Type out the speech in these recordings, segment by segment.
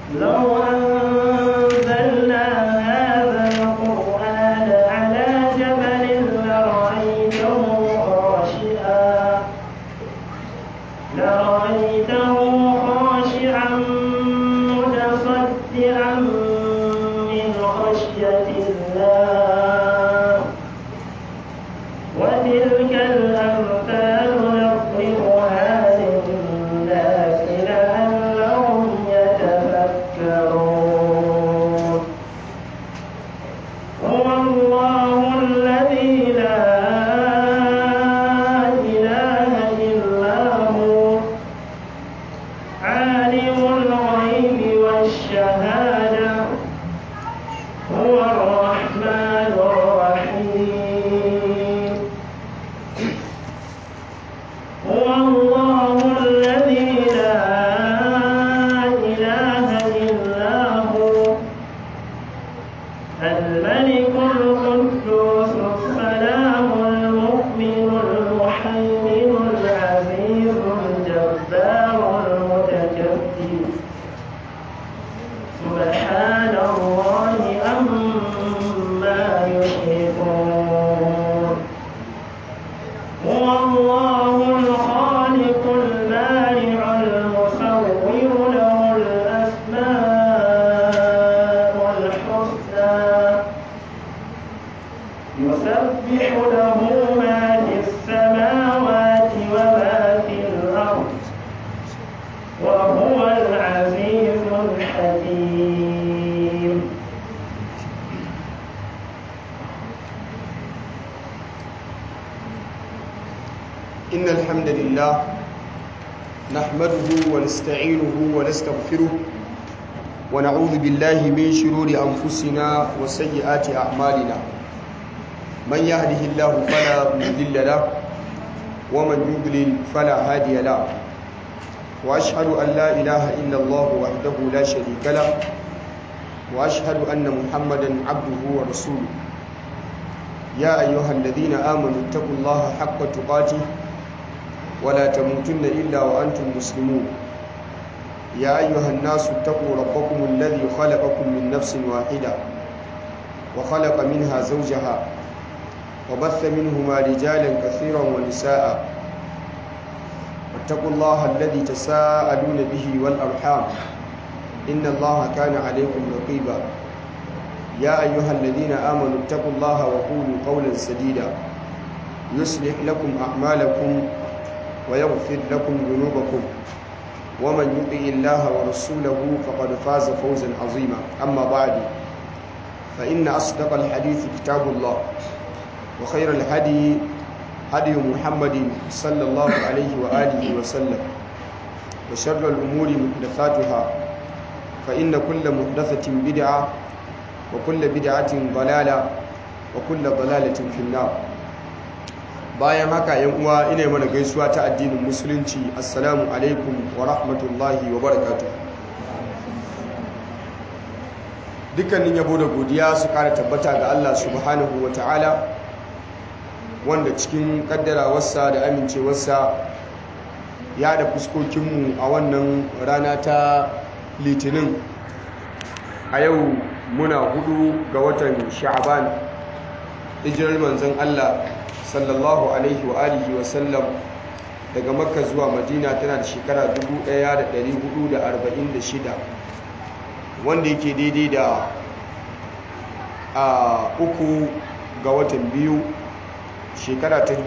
لو أنزلنا هذا القرآن على جبل لرأيته خاشعا لرأيته خاشعا متصدعا من خشية الله وتلك الأمثال نضربها للناس لعلهم يتفكرون هو الله الذي لا إله إلا هو عالم الغيب والشهادة هو الرحمن الرحيم هو الله الذي لا إله إلا هو الملك القدوس السلام المؤمن المحيمن العزيز الجبار المتكبر سبحان الله عما يشركون هو الله الخالق البارع المصور له الأسماء الحسنى يسبح له ما في السماوات وما في الأرض وهو العزيز الحكيم إن الحمد لله نحمده ونستعينه ونستغفره ونعوذ بالله من شرور أنفسنا وسيئات أعمالنا من يهده الله فلا مضل له ومن يضلل فلا هادي له وأشهد أن لا إله إلا الله وحده لا شريك له وأشهد أن محمدا عبده ورسوله يا أيها الذين آمنوا اتقوا الله حق تقاته ولا تموتن إلا وأنتم مسلمون يا أيها الناس اتقوا ربكم الذي خلقكم من نفس واحدة وخلق منها زوجها وبث منهما رجالا كثيرا ونساء واتقوا الله الذي تساءلون به والأرحام إن الله كان عليكم رقيبا يا أيها الذين آمنوا اتقوا الله وقولوا قولا سديدا يصلح لكم أعمالكم ويغفر لكم ذنوبكم ومن يطع الله ورسوله فقد فاز فوزا عظيما أما بعد فإن أصدق الحديث كتاب الله وخير الهدي هدي محمد صلى الله عليه وآله وسلم وشر الأمور محدثاتها فإن كل محدثة بدعة وكل بدعة ضلالة وكل ضلالة في النار bayan haka yan uwa ina mana gaisuwa ta addinin musulunci assalamu alaikum wa rahmatullahi wa barakatuh dukkanin yabo da godiya su kara tabbata ga Allah subhanahu wa ta'ala wanda cikin kaddarawarsa da amincewarsa ya da fuskokinmu a wannan rana ta litinin a yau muna hudu ga watan sha'aban hijirar manzon Allah sallallahu alaihi wa alihi wa sallam daga makka zuwa madina tana da shekara 1446 wanda yake daidai da a uku ga watan biyu shekara ta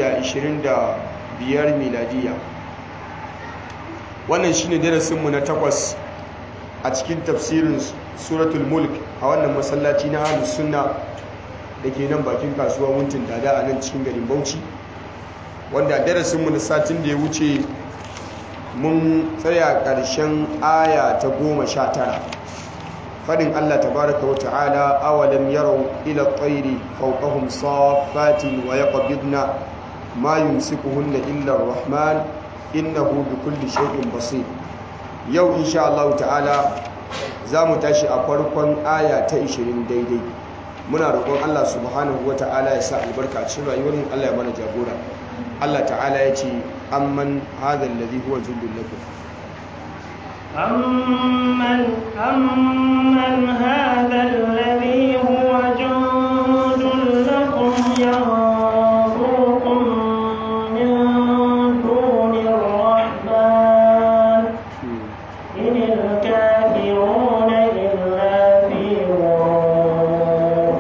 2025 miladiya wannan shine darasinmu na takwas a cikin tafsirin suratul mulk a wannan masallaci na ahlus sunna da ke nan bakin kasuwa wuntin dada a nan cikin garin bauchi wanda darasinmu na satin da ya wuce mun tsaya ƙarshen aya ta goma sha tara fadin allah tabaraka wa ta'ala awalam yarau ila tsairi fauqahum safatin wa yaqbidna ma yumsikuhunna illa rahman innahu bi kulli shay'in basir yau insha Allah ta'ala za mu tashi a farkon aya ta 20 daidai muna roƙon Allah subhanahu wa ta'ala ya sa albarka a cikin rayuwar mu Allah ya mana jagora Allah ta'ala ya ce amman hadha alladhi huwa jundul lakum أمن أمن هذا الذي هو جند لكم ينصركم من دون الرحمن إن الكافرون إلا في غرور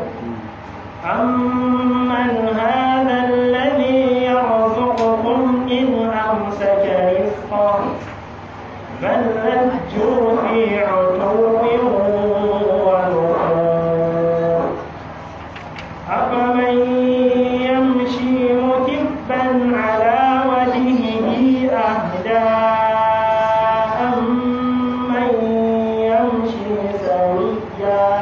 أمن هذا الذي يرزقكم إن أمسك رزقه بل لجوا في عتو ونفور أفمن يمشي مكبا على وجهه أهدى أمن يمشي سويا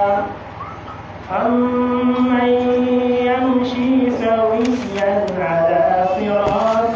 أمن يمشي سويا على صراط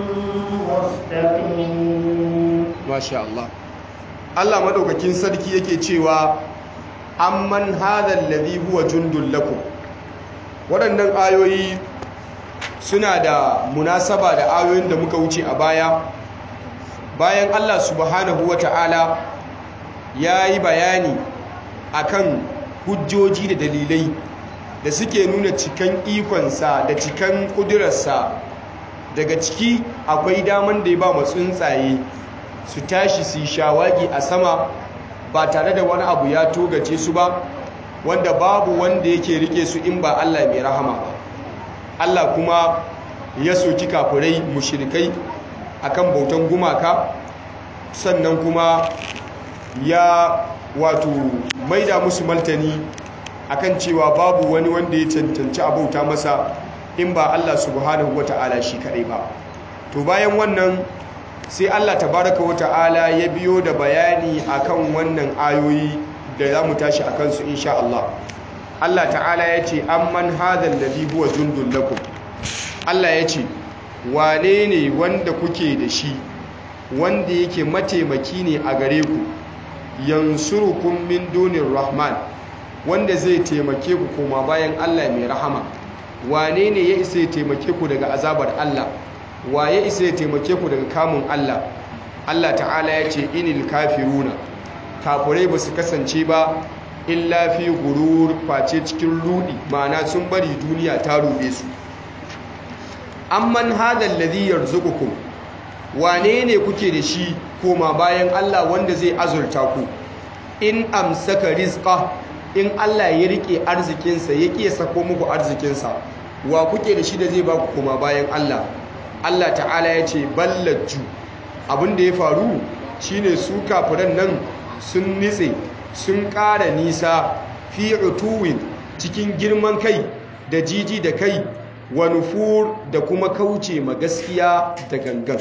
مستقيم masha Allah Allah madaukakin sarki yake cewa amman hadha alladhi huwa jundul lakum waɗannan ayoyi suna da munasaba da ayoyin da muka wuce a baya bayan Allah subhanahu wata'ala ya yi bayani akan hujjoji da dalilai da suke nuna cikan ikonsa da cikan ƙudurarsa daga ciki akwai daman da ya ba tsuntsaye su tashi su yi shawagi a sama ba tare da wani abu ya togace su ba wanda babu wanda yake rike su in ba Allah mai rahama ba Allah kuma ya soki kafirai mushrikai akan bautan gumaka sannan kuma ya wato maida musu maltani akan cewa babu wani wanda ya cancanci a bauta masa in ba Allah subhanahu wata'ala shi kadai ba to bayan wannan sai Allah tabaraka wata'ala ya biyo da bayani akan wannan ayoyi da za mu tashi a kansu insha Allah Allah ta'ala ya ce amman hadha alladhi huwa jundul lakum Allah ya ce wane ne wanda kuke da shi wanda yake mataimaki ne a gare ku yansurukum min dunir rahman wanda zai taimake ku koma bayan Allah mai rahama wane ne ya isa ya taimake ku daga azabar Allah wa ya isa ya taimake ku daga kamun Allah Allah ta'ala ya ce inil kafiruna kafurai ba su kasance ba illa fi gurur face cikin rudi ma'ana sun bari duniya ta rube su amman hadal ladhi yarzuqukum wane ne kuke da shi koma bayan Allah wanda zai azurta ku in amsaka rizqa in Allah ya rike arzikinsa ya ƙi sako muku arzikinsa wa kuke da shi da zai ba ku koma bayan Allah Allah ta'ala ya ce ballaju abinda ya faru shine su kafiran nan sun nitse sun ƙara nisa fi utuwin cikin girman kai da jiji da kai wa nufur da kuma kauce ma gaskiya da gangan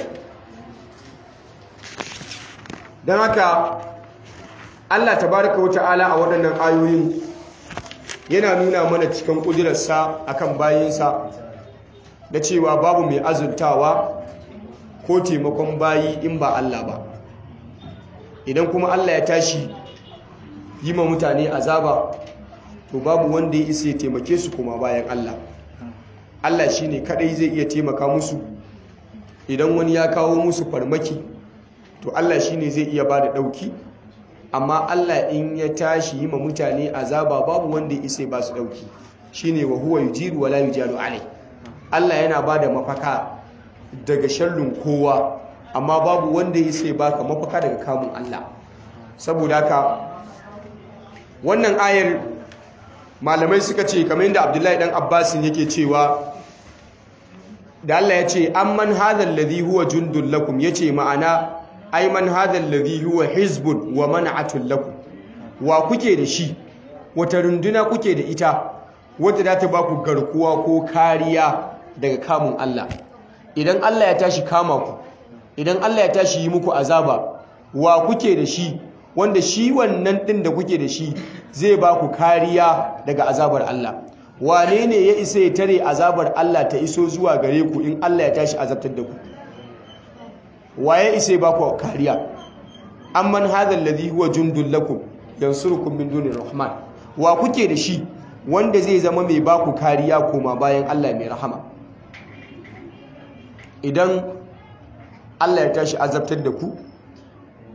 don haka Allah tabaraka wa ta'ala a waɗannan ayoyin yana nuna mana cikin ƙudurarsa akan bayinsa da cewa babu mai azurtawa ko taimakon bayi in ba Allah ba idan kuma Allah ya tashi yi ma mutane azaba to babu wanda ya isa ya taimake su kuma bayan Allah Allah shi ne kadai zai iya taimaka musu idan wani ya kawo musu farmaki to Allah shi ne zai iya ba da ɗauki amma Allah in ya tashi yi ma mutane azaba babu wanda ya isa ba su ɗauki shi ne wa huwa yujiru wa la yujaru alai Allah yana ba da mafaka daga shallun kowa amma babu wanda ya sai baka mafaka daga kamun Allah saboda haka wannan ayar malamai suka ce kamar yadda Abdullahi dan Abbasin yake cewa da Allah ya ce amman hadhal ladhi huwa jundul lakum yace ma'ana ai man hadhal ladhi huwa hizbun wa man'atul lakum wa kuke da shi wata runduna kuke da ita wadda za ta baku garkuwa ko kariya daga kamun Allah idan Allah ya tashi kama ku idan Allah ya tashi yi muku azaba wa kuke da shi wanda shi wannan din da kuke da shi zai ba ku kariya daga azabar Allah wane ne ya isa ya tare azabar Allah ta iso zuwa gare ku in Allah ya tashi azabtar da ku waye isa ya ba ku kariya amman hadha alladhi huwa jundul lakum yansurukum min dunir rahman wa kuke da shi wanda zai zama mai ba ku kariya koma bayan Allah mai rahama idan Allah ya tashi azabtar da ku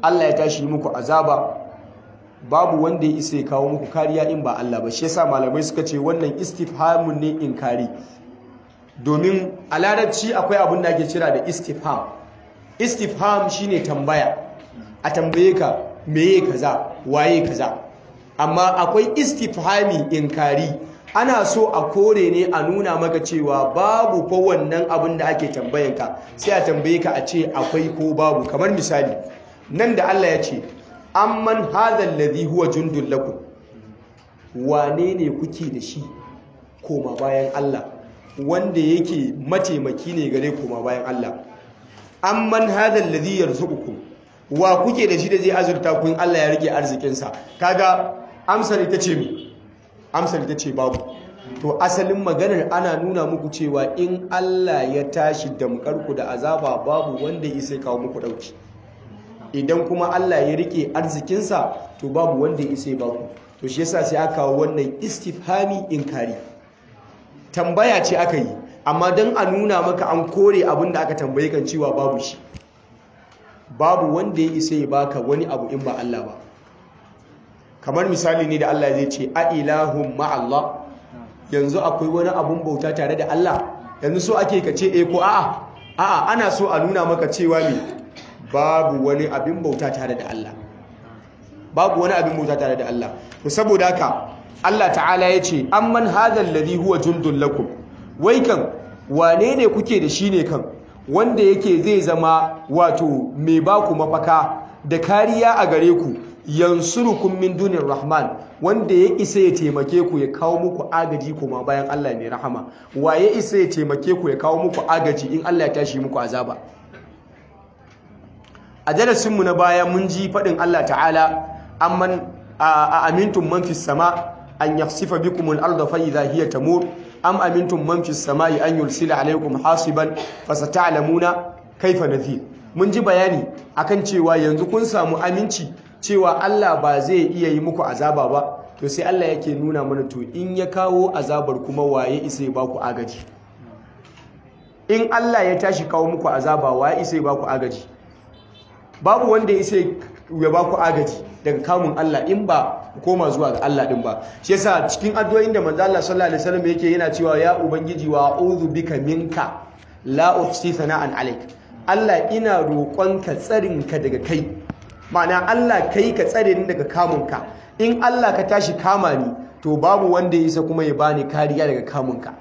Allah ya tashi muku azaba babu wanda ya isa ya kawo muku kariya in ba Allah ba shi yasa malamai suka ce wannan istifhamun ne inkari domin a larabci akwai abin da ake kira da istifham istifham shine tambaya a tambaye ka meye kaza waye kaza amma akwai istifhami inkari ana so a kore ne a nuna maka cewa babu fa wannan abin da ake tambayanka sai a tambaye ka a ce akwai ko babu kamar misali nan da Allah ya ce amman hadha alladhi huwa jundul lakum wane ne kuke da shi koma bayan Allah wanda yake mataimaki ne gare koma bayan Allah amman hadha alladhi yarzuqukum wa kuke da shi da zai azurta kun Allah ya rike arzikinsa kaga amsar ita ce mi amsar ita ce babu to asalin maganar ana nuna muku cewa in Allah ya tashi damkarku da azaba babu wanda ya sai kawo muku dauki idan kuma Allah ya rike arzikinsa to babu wanda ya sai baku to shi yasa sai aka kawo wannan istifhami inkari tambaya ce aka yi amma don a nuna maka an kore abin da aka tambaye kan cewa babu shi babu wanda ya isa ya baka wani abu in ba Allah ba kamar misali ne da Allah zai ce a ilahun ma'allah yanzu akwai wani abun bauta tare da Allah yanzu so ake ka ce eh ko a'a a'a ana so a nuna maka cewa me babu wani abin bauta tare da Allah babu wani abin bauta tare da Allah to saboda haka Allah ta'ala ya ce amman hadhal ladhi huwa jundul lakum wai kan wane ne kuke da shi ne kan wanda yake zai zama wato mai baku mafaka da kariya a gare ku yansurukum min dunir rahman wanda ya isa ya taimake ku ya kawo muku agaji kuma bayan Allah mai rahama wa ya isa ya taimake ku ya kawo muku agaji in Allah ya tashi muku azaba a darasin mu na baya mun ji fadin Allah ta'ala amman a amintum man fis sama an yakhsifa bikumul arda fa idha hiya tamur am amintum man fis samai an yulsila alaykum hasiban fasata'lamuna kaifa nadhir mun ji bayani akan cewa yanzu kun samu aminci cewa Allah ba zai iya yi muku azaba ba to sai Allah yake nuna mana to in ya kawo azabar kuma waye isa ya baku agaji in Allah ya tashi kawo muku azaba waye isa ya baku agaji babu wanda isa ya baku agaji daga kamun Allah in ba koma zuwa ga Allah din ba shi yasa cikin addu'o'in da manzo Allah sallallahu alaihi wasallam yake yana cewa ya ubangiji wa a'udhu bika minka la uhsi sana'an alaik Allah ina roƙonka tsarinka daga kai ma'ana Allah kai ka tsare ni daga kamunka in Allah ka tashi kama ni to babu wanda ya isa kuma ya bani kariya daga kamunka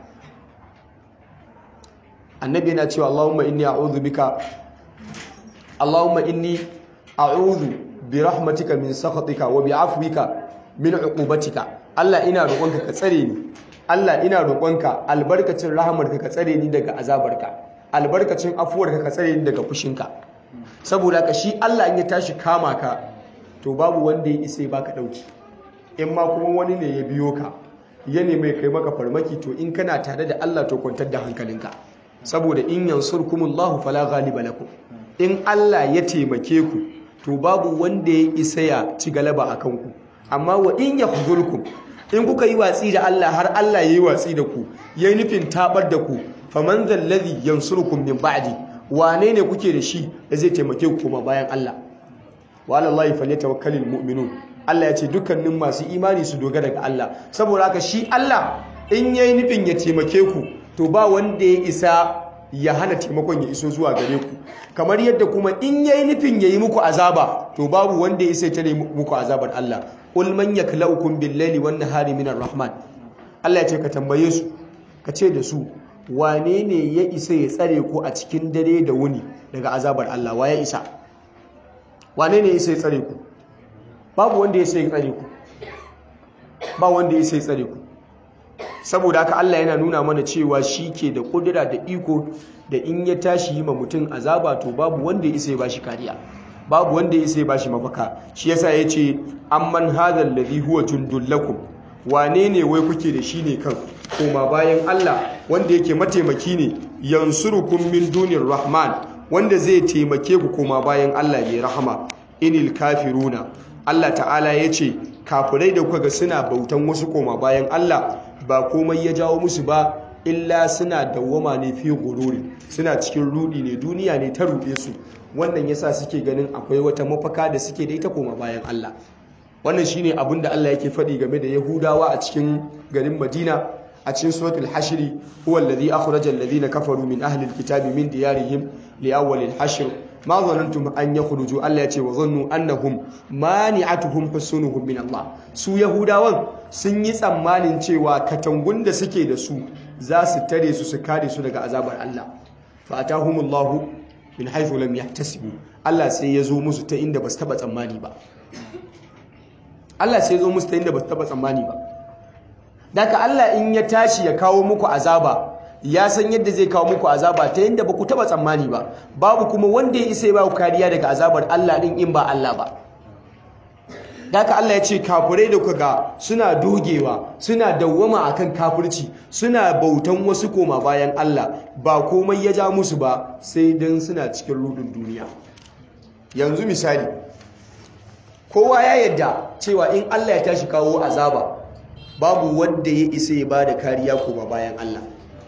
annabi yana cewa Allahumma inni a'udhu bika Allahumma inni a'udhu bi rahmatika min sakhatika wa bi afwika min uqubatika Allah ina roƙonka ka tsare ni Allah ina roƙonka albarkacin rahamarka ka tsare ni daga azabarka albarkacin afuwarka ka tsare ni daga fushinka saboda ka shi Allah in ya tashi kama ka to babu wanda ya isa baka dauki in ma kuma wani ne ya biyo ka ya nemi kai maka farmaki to in kana tare da Allah to kwantar da hankalinka saboda in yansurkumullahu fala ghaliba lakum in Allah ya taimake ku to babu wanda ya isa ya ci galaba akan ku amma wa in yakhzulkum in kuka yi watsi da Allah har Allah yayi watsi da ku yayi nufin tabar da ku faman zallazi yansurukum min ba'di wane ne kuke da shi da zai taimake ku kuma bayan Allah wa alallahi falyatawakkalul mu'minun Allah ya ce dukkanin masu imani su dogara ga Allah saboda haka shi Allah in yayi nufin ya taimake ku to ba wanda ya isa ya hana taimakon ya iso zuwa gare ku kamar yadda kuma in yayi nufin yayi muku azaba to babu wanda ya isa ya tare muku azabar Allah qul man yaklaukum bil-laili wan-nahari minar rahman Allah ya ce ka tambaye su ka ce da su wane ne ya isa ya tsare ku a cikin dare da wuni daga azabar Allah wa ya isa wane ne ya isa ya tsare ku babu wanda ya isa ya tsare ku ba wanda ya isa ya tsare ku saboda haka Allah yana nuna mana cewa shi ke da kudura da iko da in ya tashi yi ma mutum azaba to babu wanda ya isa ya bashi kariya babu wanda ya isa ya bashi mafaka shi yasa ya ce amman hadha alladhi huwa jundul lakum wane ne wai kuke da shi ne kan koma bayan Allah wanda yake mataimaki ne yansurukum min dunir rahman wanda zai taimake ku koma bayan Allah mai rahama inil kafiruna Allah ta'ala ya ce kafirai da kuka ga suna bautan wasu koma bayan Allah ba komai ya jawo musu ba illa suna dawwama ne fi gururi suna cikin rudi ne duniya ne ta ruɗe su wannan yasa suke ganin akwai wata mafaka da suke da ita koma bayan Allah wannan shine abin da Allah yake faɗi game da Yahudawa a cikin garin Madina a cikin suratul hashri huwa alladhi akhraja alladhina kafaru min ahli alkitabi min diyarihim li awwal alhashr ma dhanantum an yakhruju Allah yace wa dhannu annahum mani'atuhum husunuhum min Allah su Yahudawan sun yi tsammanin cewa katangun da suke da su za su tare su su kare su daga azabar Allah fa atahumullahu min haythu lam yahtasibu Allah sai ya zo musu ta inda ba su taba tsammani ba Allah sai ya zo musu ta inda ba su taba tsammani ba Daka Allah in ya tashi ya kawo muku azaba ya san yadda zai kawo muku azaba ta yadda ba ku taba tsammani ba babu kuma wanda ya isa ya ba ku kariya daga azabar Allah din in ba Allah ba Daka Allah ya ce kafirai da kuka suna dogewa suna dawwama akan kafirci suna bautan wasu koma bayan Allah ba komai ya ja musu ba sai dan suna cikin rudin duniya yanzu misali kowa ya yadda cewa in Allah ya tashi kawo azaba babu wanda ya isa ya bada kariya kuma bayan Allah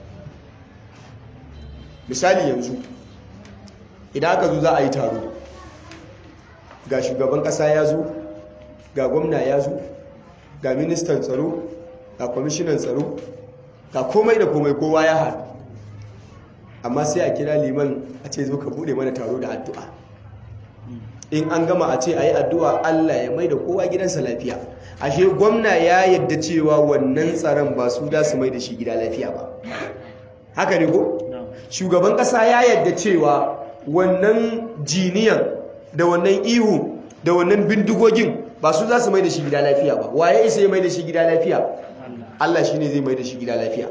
misali yanzu idan aka zo za a yi taro ga shugaban kasa ya zo ga gwamna ya zo ga ministan tsaro ga kwamishinan tsaro ga komai da komai kowa ya haɗu amma sai a kira liman a ce zo ka bude mana taro da addu'a in an gama a ce a yi addu'a Allah ya mai da kowa gidansa lafiya ashe gwamna ya yadda cewa wannan tsaron ba su da su mai da shi gida lafiya ba haka ne ko shugaban kasa ya yadda cewa wannan jiniyan da wannan ihu da wannan bindigogin ba su za su mai da shi gida lafiya ba waye isa ya mai da shi gida lafiya Allah shi ne zai mai da shi gida lafiya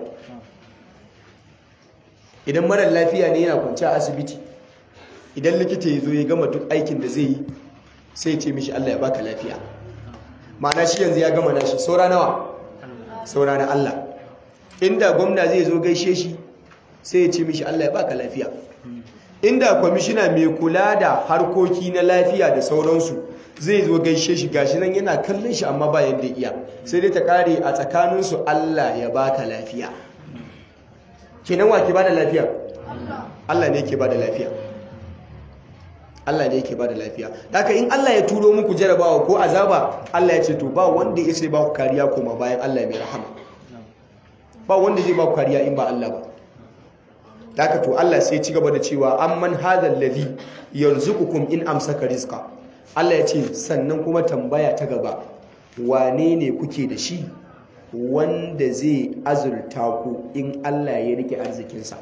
idan marar lafiya ne yana kwanci a asibiti idan likita ya zo ya gama duk aikin da zai yi sai ce mishi Allah ya baka lafiya ma'ana shi yanzu ya gama nashi saura nawa saura na Allah inda gwamna zai zo gaishe shi sai ya ce mishi Allah ya baka lafiya inda kwamishina mai kula da harkoki na lafiya da sauransu zai zo gaishe shi gashi nan yana kallon shi amma ba yadda iya sai dai ta kare a tsakaninsu Allah ya baka lafiya kenan wa ke bada lafiya Allah ne ke bada lafiya Allah ne yake bada lafiya haka in Allah ya turo muku jarabawa ko azaba Allah ya ce to ba wanda ya sai ba ku kariya koma bayan Allah mai rahama ba wanda zai ba ku kariya in ba Allah ba haka to Allah sai ci gaba da cewa amman hadal ladhi yarzuqukum in amsaka rizqa Allah ya ce sannan kuma tambaya ta gaba wane ne kuke da shi wanda zai azurta ku in Allah ya rike arzikinsa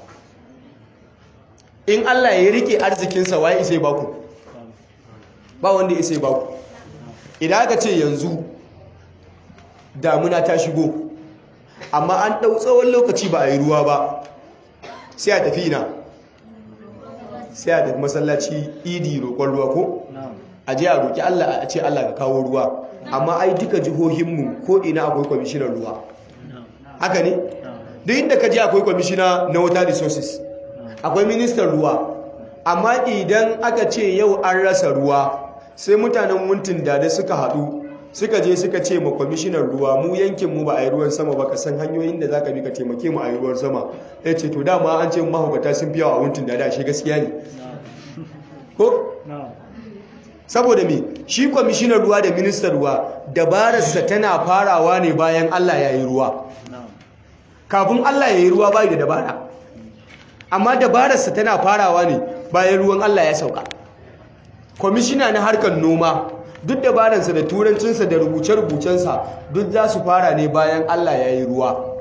in Allah ya rike arzikinsa waye isai baku ba wanda isai baku idan aka ce yanzu damuna ta shigo amma an ɗau tsawon lokaci ba a yi ruwa ba sai a tafi na sai a tafi masallaci idi roƙon ruwa ko a je a roƙi Allah a ce Allah ka kawo ruwa amma ai duka jihohinmu ko ina akwai kwamishinan ruwa haka ne duk inda ka je akwai kwamishina na water resources akwai ministan ruwa amma idan aka ce yau an rasa ruwa sai mutanen wuntin da suka haɗu suka je suka ce ma kwamishinan ruwa mu yankin mu ba a yi ruwan sama ba ka san hanyoyin da za ka bi ka taimake mu a yi ruwan sama ya ce to dama an ce mahaukata sun fi yawa a wuntin da shi gaskiya ne ko saboda me shi kwamishinan ruwa da ministan ruwa dabararsa tana farawa ne bayan allah ya yi ruwa kafin allah ya yi ruwa bai da dabara amma dabararsa tana farawa ne bayan ruwan Allah ya sauka kwamishina na harkar noma duk dabararsa da turancinsa da rubuce-rubucensa duk za su fara ne bayan Allah ya yi ruwa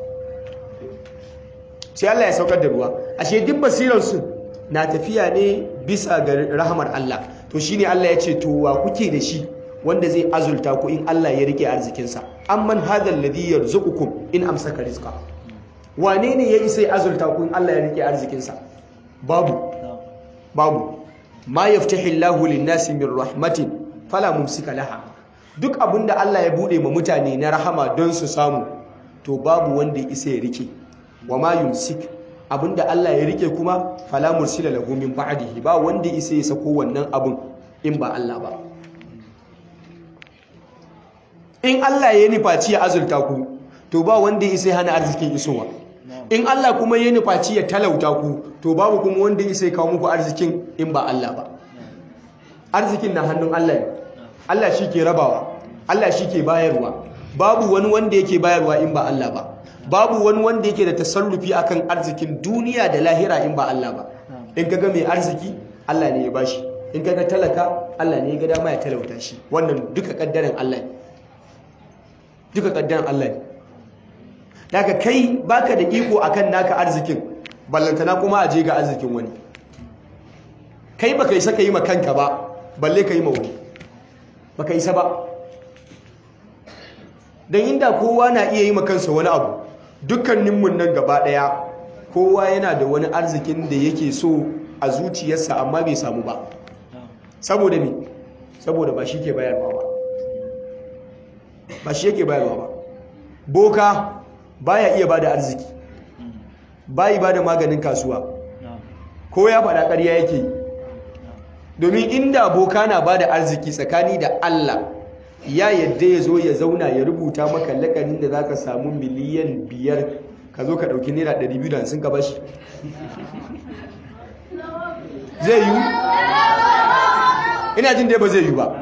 sai Allah ya saukar da ruwa ashe duk basirarsu na tafiya ne bisa ga rahamar Allah to shine Allah ya ce to wa kuke da shi wanda zai azulta ku in Allah ya rike arzikinsa amman hadha alladhi yarzuqukum in amsaka rizqa wane ne ya isa azulta kun Allah ya rike arzikinsa babu babu ma yaftahi Allahu lin-nasi min rahmatin fala mumsika laha duk abinda Allah ya bude ma mutane na rahama don su samu to babu wanda ya isa ya rike wa ma yumsik abinda Allah ya rike kuma fala mursila lahu min ba'dihi ba wanda ya isa ya sako wannan abun in ba Allah ba in Allah ya nufaci ya azulta ku to ba wanda ya isa hana arzikin isowa in Allah kuma ya nufaci ya talauta ku to babu kuma wanda ya sai kawo muku arzikin in ba Allah ba arzikin na hannun Allah ne Allah shi ke rabawa Allah shi ke bayarwa babu wani wanda yake bayarwa in ba Allah ba babu wani wanda yake da tasarrufi akan arzikin duniya da lahira in ba Allah ba in kaga mai arziki Allah ne ya bashi in kaga talaka Allah ne ya ga dama ya talauta shi wannan duka kaddaran Allah ne duka kaddaran Allah ne daga kai baka da iko akan naka arzikin ballantana kuma a je ga arzikin wani kai baka isa ka yi ma kanka ba balle ka yi ma wani baka isa ba don inda kowa na iya yi ma kansa wani abu dukkaninmu nan gaba daya kowa yana da wani arzikin da yake so a zuciyarsa amma bai samu ba saboda me saboda ba shi ke bayarwa ba ba shi yake bayarwa ba boka baya iya bada arziki bayi bada maganin kasuwa ko ya faɗa ƙarya yake domin inda boka na bada arziki tsakani da Allah ya yadda ya zo ya zauna ya rubuta maka lakanin da za ka samu miliyan biyar ka zo ka ɗauki naira 250 ka bashi zai yi ina jin da ba zai yi ba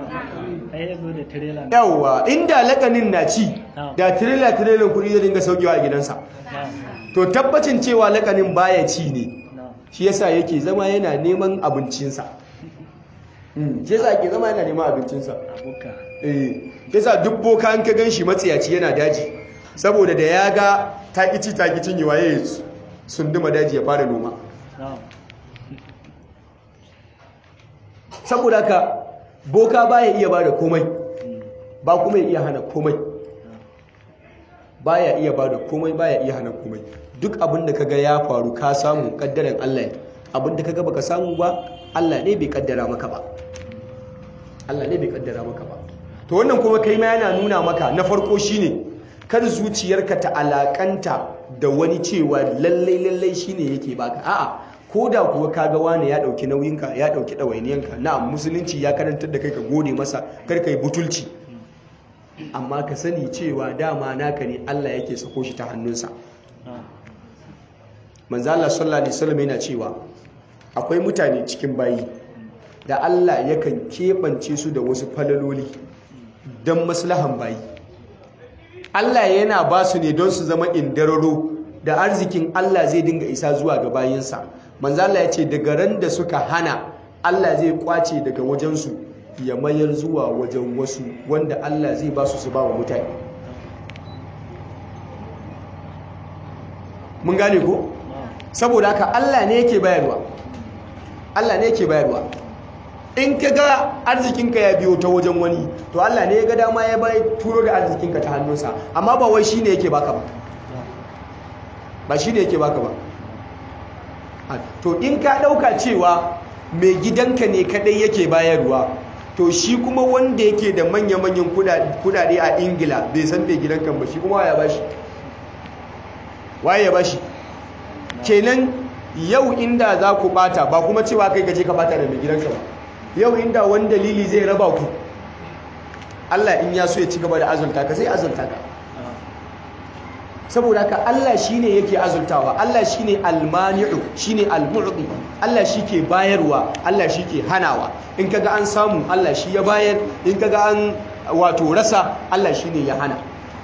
yawwa inda lakanin na ci da tirela tirelan kuɗi zai dinga saukewa a gidansa to tabbacin cewa lakanin baya ci ne shi yasa yake zama yana neman abincinsa shi yasa ke zama yana neman abincinsa eh yasa duk boka an ka gan shi matsiyaci yana daji saboda da ya ga takici takicin yi waye sunduma daji ya fara noma saboda ka boka baya iya bada komai ba kuma ya iya hana komai baya iya bada komai baya iya hana komai duk abin da kaga ya faru ka samu kaddaran Allah ne abin da kaga baka samu ba Allah ne bai kaddara maka ba Allah ne bai kaddara maka ba to wannan kuma kai ma yana nuna maka na farko shine kar zuciyarka ta alakanta da wani cewa lallai lallai shine yake baka a'a ko da kuwa kaga wani ya dauki nauyinka ya dauki dawainiyanka na'am musulunci ya karantar da kai ka gode masa kar kai butulci amma ka sani cewa dama naka ne Allah yake sako shi ta hannunsa manzo Allah sallallahu alaihi wasallam yana cewa akwai mutane cikin bayi da Allah yakan keɓance su da wasu falaloli don maslahan bayi Allah yana ba su ne don su zama indararo da arzikin Allah zai dinga isa zuwa ga bayinsa manzo Allah ya ce daga ran da suka hana Allah zai kwace daga wajensu ya mayar zuwa wajen wasu wanda Allah zai ba su su ba wa mutane mun gane ko saboda haka Allah ne yake bayarwa Allah ne yake bayarwa in ka ga arzikinka ya biyo ta wajen wani to Allah ne ya ga dama ya bai turo da arzikinka ta hannunsa amma ba wai shine yake baka ba ba shine yake baka ba to in ka dauka cewa mai gidanka ne kadai yake bayarwa to shi kuma wanda yake da manya-manyan kudade a ingila bai san mai gidanka ba shi kuma ya bashi waye ya bashi kenan yau inda za ku bata ba kuma cewa kai gaje ka bata da mai gidanka ba yau inda wani dalili zai raba ku Allah in ya so ya ci gaba da azulta ka sai azulta ka saboda ka Allah shine yake azultawa Allah shine almani'u shine almu'ti Allah shike bayarwa Allah shike hanawa in kaga an samu Allah shi ya bayar in kaga an wato rasa Allah shine ya hana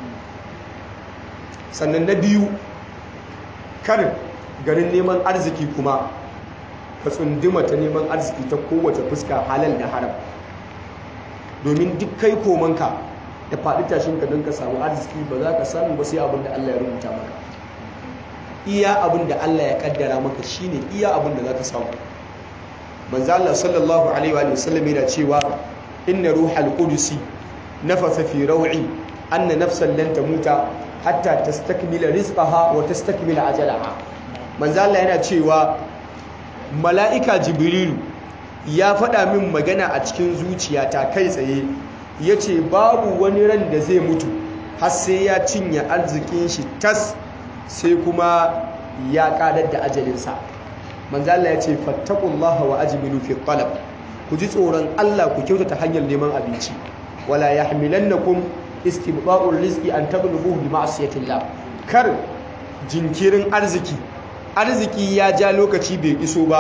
sannan na biyu kar garin neman arziki kuma ka tsunduma ta neman arziki ta kowace fuska halal da haram domin duk kai komanka da faɗi tashinka don ka samu arziki ba za ka samu ba sai abin da Allah ya rubuta maka iya abin da Allah ya kaddara maka shine iya abin da za ka samu manzo Allah sallallahu alaihi wa sallam yana cewa inna ruhal qudusi nafatha fi raw'i anna nafsan lan tamuta hatta tastakmila rizqaha wa tastakmila ajalaha manzo Allah yana cewa mala'ika jibrilu ya faɗa min magana a cikin zuciyata kai tsaye ya ce babu wani ran da zai mutu har sai ya cinye arzikin shi tas sai kuma ya ƙadar da ajalinsa manzala ya ce fattakullaha wa ajmilu fi talab ku ji tsoron Allah ku kyautata hanyar neman abinci wala yahmilannakum istibqa'ur rizqi an tablughu bi ma'siyatillah kar jinkirin arziki arziki ya ja lokaci bai iso ba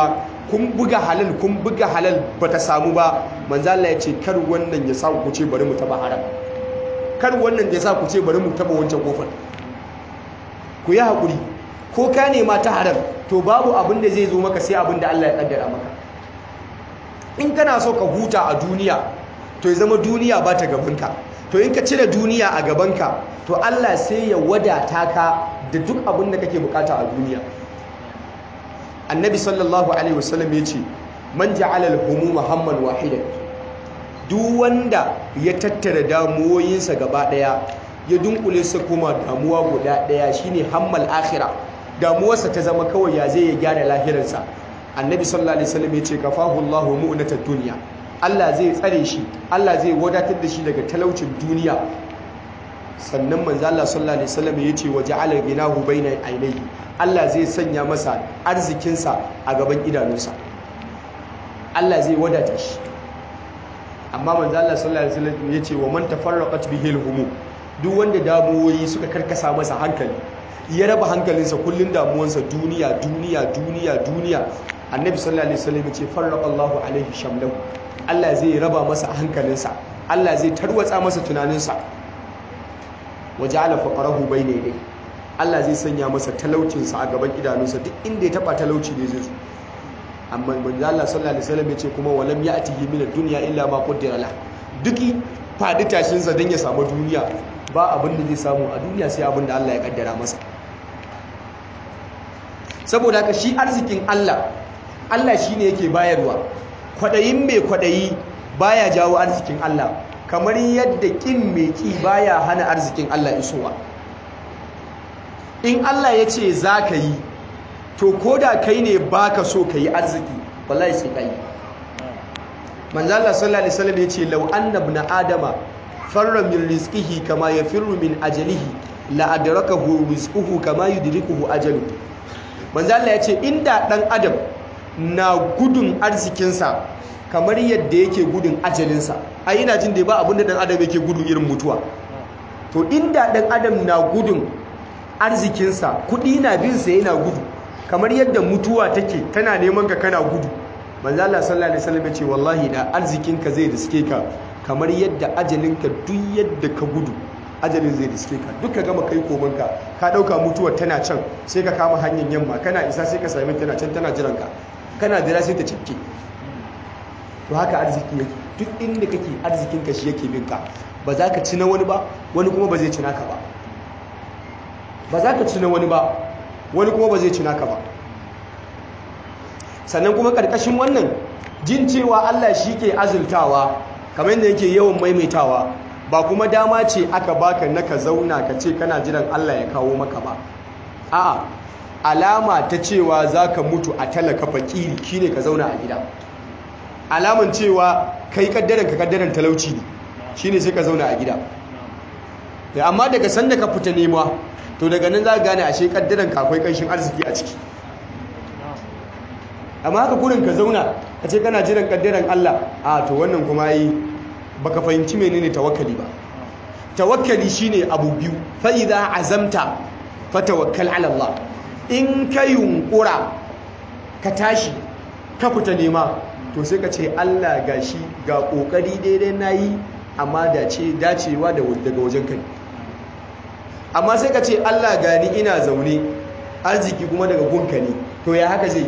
kun buga halal kun buga halal bata samu ba manzo Allah ya ce kar wannan ya sa ku ce bari mu taba haram kar wannan ya sa ku ce bari mu taba wancan kofar ku yi hakuri ko ka nema ta haram to babu abin da zai zo maka sai abin da Allah ya kaddara maka in kana so ka huta a duniya to ya zama duniya ba ta gabanka to in ka cire duniya a gabanka to Allah sai ya wadata ka da duk abin da kake bukata a duniya annabi sallallahu alaihi wasallam ya ce man ja'ala al-humuma hamman wahidan duk wanda ya tattara damuwoyinsa gaba daya ya dunkule su kuma damuwa guda daya shine hammal akhirah damuwarsa ta zama kawai ya zai ya gyara lahirarsa annabi sallallahu alaihi wasallam ya ce kafahu Allahu mu'natad dunya Allah zai tsare shi Allah zai wadatar da shi daga talaucin duniya sannan manzo Allah sallallahu alaihi wasallam ya ce waja'ala ginahu baina ainihi Allah zai sanya masa arzikinsa a gaban idanunsa Allah zai wadata shi amma manzo Allah sallallahu alaihi wasallam ya ce wa man tafarraqat bihi al-humum duk wanda damuwoyi suka karkasa masa hankali ya raba hankalinsa kullun damuwansa duniya duniya duniya duniya annabi sallallahu alaihi wasallam ya ce farraqa Allahu alaihi shamlahu Allah zai raba masa hankalinsa Allah zai tarwatsa masa tunaninsa waja'ala faqarahu bayna yadayhi Allah zai sanya masa talaucinsa a gaban idanunsa duk inda ya taba talauci ne zai zo amma manzo Allah sallallahu alaihi wasallam ya ce kuma walam ya'tihi min ad-dunya illa ma qaddara la duki fadi tashin sa dan ya samu duniya ba abin da zai samu a duniya sai abin da Allah ya kaddara masa saboda haka shi arzikin Allah Allah shine yake bayarwa kwadayin mai kwadayi baya jawo arzikin Allah kamar yadda kin mai ki baya hana arzikin Allah isowa in Allah ya ce za ka yi to ko da kai ne baka so ka yi arziki wallahi sai kai manzo Allah sallallahu alaihi wasallam ya ce law anna ibn adama farra min rizqihi kama yafirru min ajalihi la adrakahu rizquhu kama yudrikuhu ajaluhu manzo Allah ya ce inda dan adam na gudun arzikinsa kamar yadda yake gudun ajalinsa ai ina jin da ba abin da dan adam yake gudu irin mutuwa to inda dan adam na gudun arzikinsa kudi na bin sa yana gudu kamar yadda mutuwa take tana neman ka kana gudu manzo Allah sallallahu alaihi wasallam ya ce wallahi da arzikinka zai riske ka kamar yadda ajalinka duk yadda ka gudu ajalin zai riske ka duka gama kai komanka ka dauka mutuwar tana can sai ka kama hanyar yamma kana isa sai ka sami tana can tana jiran ka kana jira sai ta cike to haka arziki yake duk inda kake arzikin ka shi yake bin ka ba za ka ci na wani ba wani kuma ba zai ci naka ba ba za ka ci na wani ba wani kuma ba zai ci naka ba sannan kuma karkashin wannan jin cewa Allah shi ke azultawa kamar yadda yake yawan maimaitawa ba kuma dama ce aka baka na ka zauna ka ce kana jiran Allah ya kawo maka ba a'a alama ta cewa za ka mutu a talaka fakiri shine ka zauna a gida alaman cewa kai kaddaran ka kaddaran talauci ne shine sai ka zauna a gida amma daga sanda ka fita nema to daga nan za ka gane ashe kaddaran ka akwai kanshin arziki a ciki amma haka kurin ka zauna ka ce kana jiran kaddaran Allah a to wannan kuma yi baka fahimci menene tawakkali ba tawakkali shine abu biyu fa idza azamta fatawakkal ala Allah in ka yunkura ka tashi ka fita nema to sai ka ce Allah gashi ga kokari daidai nayi amma dace dacewa da daga wajen kai amma sai ka ce Allah gani ina zaune arziki kuma daga gunka ne to ya haka zai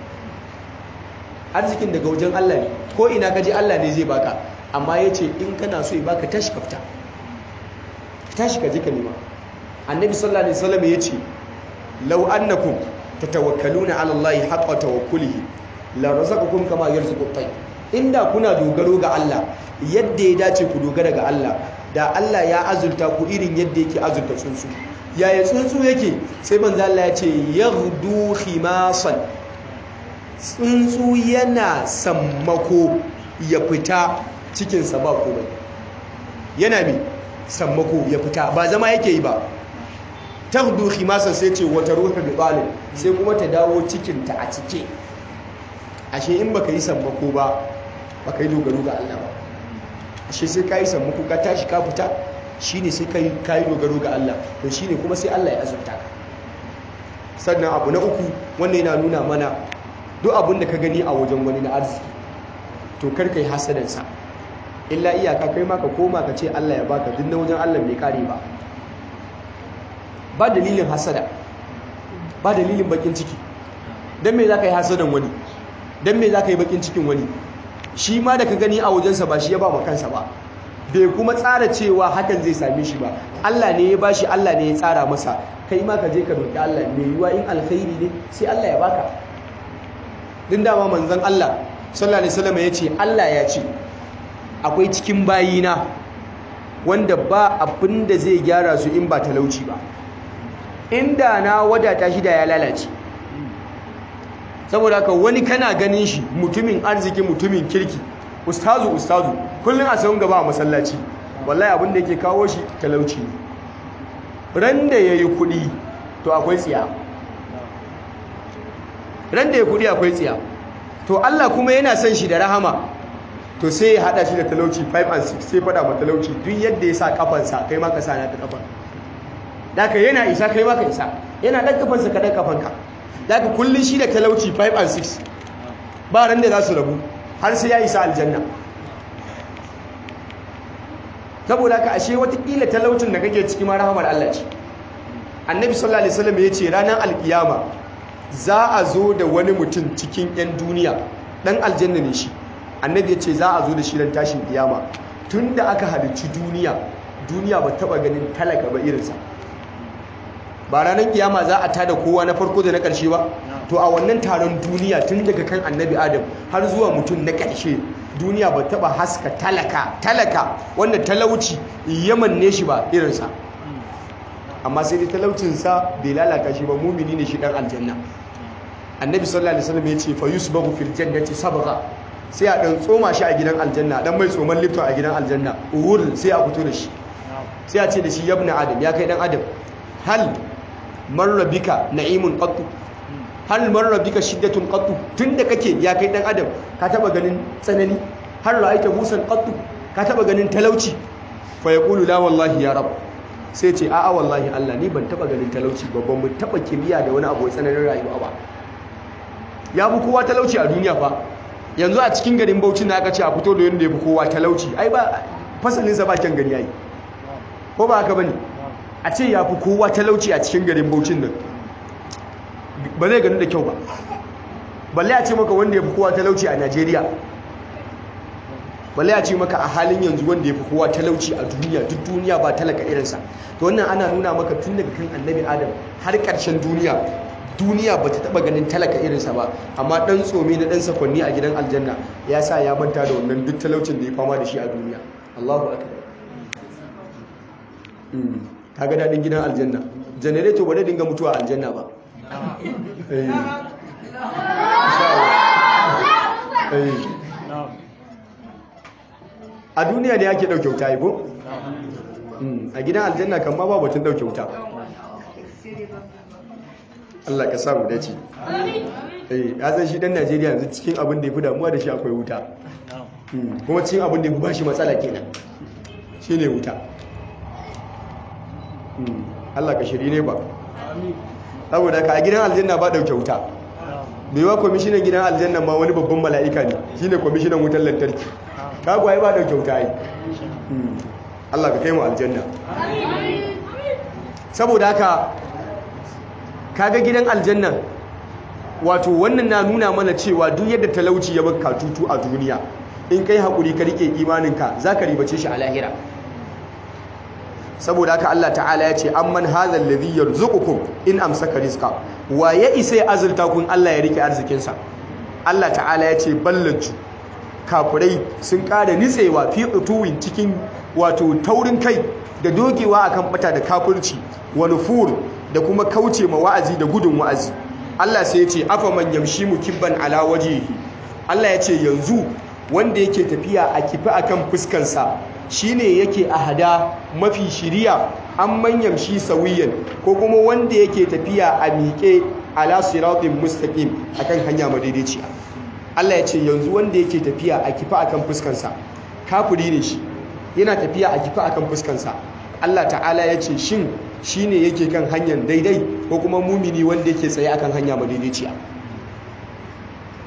arzikin daga wajen Allah ne ko ina ka je Allah ne zai baka amma ya ce in kana so ya baka tashi kafta tashi ka je ka nema annabi sallallahu alaihi wasallam ya ce law annakum tatawakkaluna ala Allah haqqa tawakkulihi la razaqakum kama yarzuqu at inda kuna dogaro ga Allah yadda ya dace ku dogara ga Allah da Allah ya azulta ku irin yadda yake azulta tsuntsu yaya tsuntsu yake sai manzo Allah ya ce yaghdu khimasan tsuntsu yana sammako ya fita cikinsa ba komai yana mi sammako ya fita ba zama yake yi ba taghdu khimasan sai ce wata ruhu bi talib sai kuma ta dawo cikinta a cike ashe in baka yi sammako ba baka yi dogaro ga Allah ba ashe sai ka yi sammako ka tashi ka fita shine sai kai kai dogaro ga Allah to shine kuma sai Allah ya azurta ka sannan abu na uku wannan yana nuna mana duk abin da ka gani a wajen wani na arziki to kar kai hasadansa illa iyaka kai ma ka koma ka ce Allah ya baka duk na wajen Allah bai kare ba ba dalilin hasada ba dalilin bakin ciki dan me zaka yi hasadan wani dan me zaka yi bakin cikin wani shi ma da ka gani a wajensa ba shi ya ba ma kansa ba bai kuma tsara cewa hakan zai same shi ba Allah ne ya bashi Allah ne ya tsara masa kai ma ka je ka roki Allah mai yiwa in alkhairi ne sai Allah ya baka din dama manzon Allah sallallahu alaihi wasallam ya ce Allah ya ce akwai cikin bayina wanda ba abin da zai gyara su in ba talauci ba inda na wadata shi da ya lalace saboda haka wani kana ganin shi mutumin arziki mutumin kirki ustazu ustazu kullum a sahun gaba a masallaci wallahi abin da yake kawo shi talauci ran da yayi kuɗi to akwai tsiya ran da yayi kuɗi akwai tsiya to Allah kuma yana son shi da rahama to sai ya hada shi da talauci 5 and 6 sai fada ma talauci duk yadda ya sa kafansa kai ma ka sa na ta kafan daka yana isa kai ma ka isa yana dan kafansa ka dan kafanka daga kullun shi da talauci 5 and 6 ba ran da za su rabu har sai ya isa aljanna saboda haka ashe watakila talaucin da kake ciki ma rahamar Allah ce annabi sallallahu alaihi wasallam ya ce ranar alkiyama za a zo da wani mutum cikin 'yan duniya dan aljanna ne shi annabi ya ce za a zo da shi ran tashin kiyama tun da aka halicci duniya duniya ba taba ganin talaka ba irinsa ba ranar kiyama za a tada kowa na farko da na ƙarshe ba to a wannan taron duniya tun daga kan annabi adam har zuwa mutum na ƙarshe duniya ba taba haska talaka talaka wanda talauci yaman ne shi ba irinsa amma sai dai talaucinsa bai lalata shi ba mumini ne shi dan aljanna annabi sallallahu alaihi wasallam ya ce fa yusbahu fil jannati sabgha sai a dan tsoma shi a gidan aljanna dan mai tsoman lifton a gidan aljanna uhur sai a fito da shi sai a ce da shi yabna adam ya kai dan adam hal marra bika na'imun qattu hal marra bika shiddatun qattu tunda kake ya kai dan adam ka taba ganin tsanani har ra'aita musan qattu ka taba ganin talauci fa yaqulu la wallahi ya rab sai ce a'a wallahi Allah ni ban taba ganin talauci babban mun taba kimiyya da wani abu tsananin rayuwa ba ya fi kowa talauci a duniya fa yanzu a cikin garin Bauchi na aka ce a fito da yanda ya fi kowa talauci ai ba fasalin sa ba kyan gani yayi ko ba haka bane a ce ya fi kowa talauci a cikin garin Bauchin nan ba zai gani da kyau ba balle a ce maka wanda ya fi kowa talauci a Najeriya balle a ce maka a halin yanzu wanda ya fi kowa talauci a duniya duk duniya ba talaka irinsa to wannan ana nuna maka tun daga kan annabi adam har ƙarshen duniya duniya ba ta taɓa ganin talaka irinsa ba amma ɗan tsomi na ɗan sakonni a gidan aljanna ya sa ya manta da wannan duk talaucin da ya fama da shi a duniya allahu akbar ka ga daɗin gidan aljanna janareto ba zai dinga mutuwa a aljanna ba a duniya da yake ɗauke wuta ko? a gidan aljanna kan ma ba batun ɗauke wuta Allah ka samu dace ya zan shi ɗan najeriya yanzu cikin abin da ya fi damuwa da shi akwai wuta kuma cikin abin da ya fi ba shi matsala kenan shi ne wuta Allah ka shiri ne ba saboda ka a gidan aljanna ba ɗauke wuta bai wa kwamishinan gidan aljanna ma wani babban mala'ika ne shine kwamishinan wutar lantarki kagwaye ba da kyauta yi Allah ka kai mu aljanna saboda haka kaga gidan aljanna wato wannan na nuna mana cewa duk yadda talauci ya baka tutu a duniya in kai haƙuri ka rike imaninka za ka ribace shi a lahira saboda haka Allah ta'ala ya ce amman hadha alladhi yarzuqukum in amsaka rizqa wa ya isa ya azurta kun Allah ya rike arzikinsa Allah ta'ala ya ce ballancu kafirai sun ƙara nitsewa fi utuwin cikin wato taurin kai da dogewa akan bata da kafirci wa nufur da kuma kauce ma wa'azi da gudun wa'azi Allah sai ya ce afa man yamshi mukibban ala wajhihi Allah ya ce yanzu wanda yake tafiya a kifi akan fuskansa shine yake a hada mafi shiriya an manyan shi sawiyan ko kuma wanda yake tafiya a miƙe ala siratin mustaqim akan hanya madaidaiciya Allah ya ce yanzu wanda yake tafiya a kifa akan fuskansa kafiri ne shi yana tafiya a kifa akan fuskansa Allah ta'ala ya ce shin shine yake kan hanyar daidai ko kuma mumini wanda yake tsaye akan hanya madaidaiciya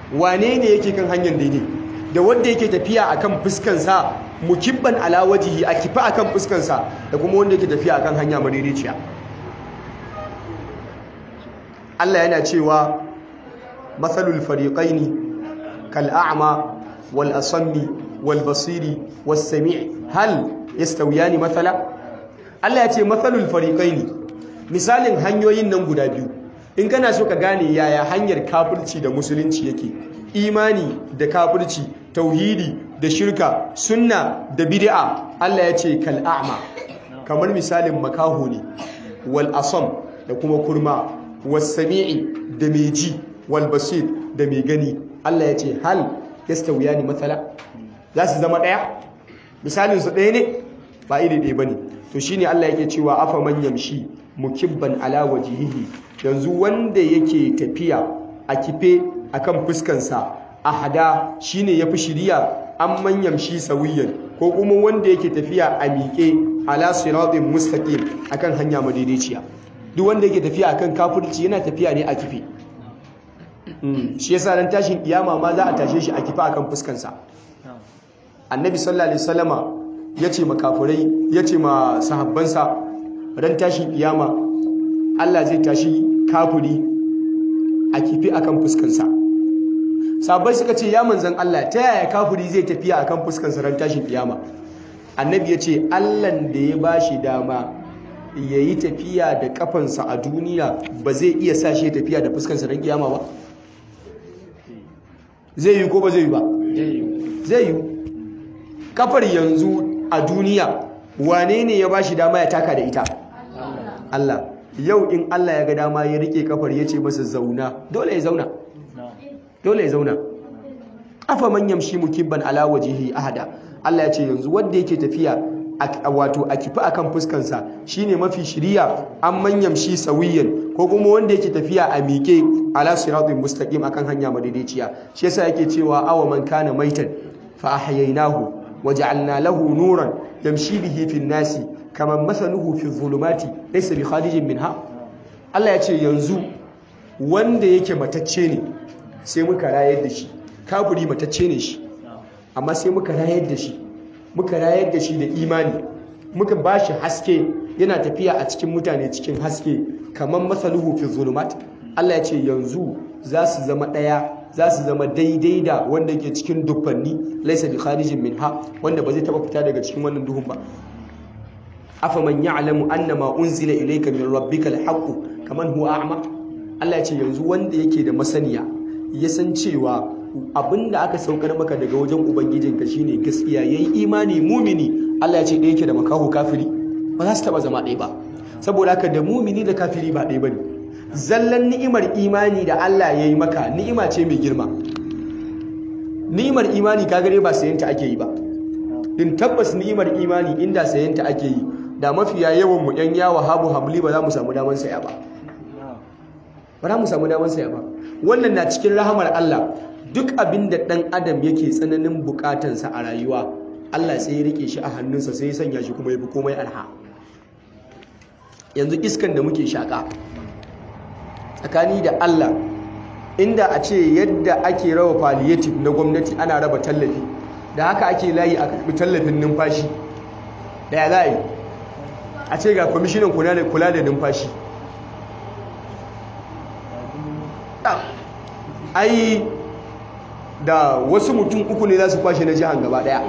wane ne yake kan hanyar daidai da wanda yake tafiya akan fuskansa mukibban ala wajihi a kifa akan fuskansa da kuma wanda yake tafiya akan hanya madaidaiciya Allah yana cewa matsalul fariqaini kal a'ma wal asammi wal basiri was sami' hal yastawiyani mathala Allah ya ce matsalul fariqaini misalin hanyoyin nan guda biyu in kana so ka gane yaya hanyar kafirci da musulunci yake imani da kafirci tauhidi da shirka sunna da bid'a Allah ya ce kal a'ma kamar misalin makaho ne wal asam da kuma kurma was sami'i da mai ji wal basir da mai gani Allah ya ce hal yastawiyani matsala za su zama daya misalin su ɗaya ne ba iri ɗaya bane to shine Allah yake cewa afa man yamshi mukibban ala wajihihi yanzu wanda yake tafiya a kife akan fuskansa ahada shine yafi shiriya an manyan shi sawiyan ko kuma wanda yake tafiya a miƙe ala siratin mustaqim akan hanya madaidaiciya duk wanda yake tafiya akan kafirci yana tafiya ne a kife shi yasa ran tashin kiyama ma za a tashe shi a kife akan fuskansa annabi sallallahu alaihi wasallama yace makafirai yace ma sahabbansa ran tashin kiyama Allah zai tashi kafiri a kifi akan fuskansa sabai suka ce ya manzan Allah ta yaya kafiri zai tafiya akan fuskansa ran tashin kiyama annabi ya ce Allahn da ya bashi dama ya yi tafiya da kafansa a duniya ba zai iya sa shi tafiya da fuskansa ran kiyama ba zai yi ko ba zai yi ba zai yi kafar yanzu a duniya wane ne ya bashi dama ya taka da ita Allah yau in Allah ya ga dama ya rike kafar ya ce masa zauna dole ya zauna dole ya zauna afa man yamshi mukibban ala wajhihi ahada Allah ya ce yanzu wanda yake tafiya wato a kifi akan fuskansa shine mafi shiriya an man yamshi sawiyan ko kuma wanda yake tafiya a miƙe ala siratin mustaqim akan hanya madaidaiciya shi yasa yake cewa awa man kana maitan fa ahyaynahu waja'alna lahu nuran yamshi bihi fin nasi kamar masaluhu fi zulumati laysa bi kharijin minha Allah ya ce yanzu wanda yake matacce ne sai muka rayar da shi kafiri matacce ne shi amma sai muka rayar da shi muka rayar da shi da imani muka bashi haske yana tafiya a cikin mutane cikin haske kamar masaluhu fi zulumat Allah ya ce yanzu za su zama ɗaya za su zama daidai da wanda ke cikin duffanni laisa bi kharijin minha wanda ba zai taba fita daga cikin wannan duhun ba afaman ya'lamu annama unzila ilayka min rabbikal haqq kaman huwa a'ma Allah ya ce yanzu wanda yake da masaniya ya san cewa abinda aka saukar maka daga wajen ubangijinka shine gaskiya yayi imani mumini Allah ya ce da yake da makaho kafiri ba za su taba zama ɗaya ba saboda haka da mumini da kafiri ba ɗaya bane zallan ni'imar imani da Allah ya yi maka ni'ima ce mai girma ni'imar imani ka gare ba sayanta ake yi ba din tabbas ni'imar imani inda sayanta ake yi da mafiya yawan mu yan yawa habu hamli ba za mu samu daman saya ba ba za mu samu daman saya ba wannan na cikin rahamar Allah duk abin da dan adam yake tsananin bukatansa a rayuwa Allah sai ya rike shi a hannunsa sai ya sanya shi kuma ya fi komai arha yanzu iskan da muke shaka tsakani da Allah inda a ce yadda ake raba palliative na gwamnati ana raba tallafi da haka ake layi a karbi tallafin numfashi da ya za a yi a ce ga kwamishinan kula da numfashi ai da wasu mutum uku ne za su kwashe na jihar gaba daya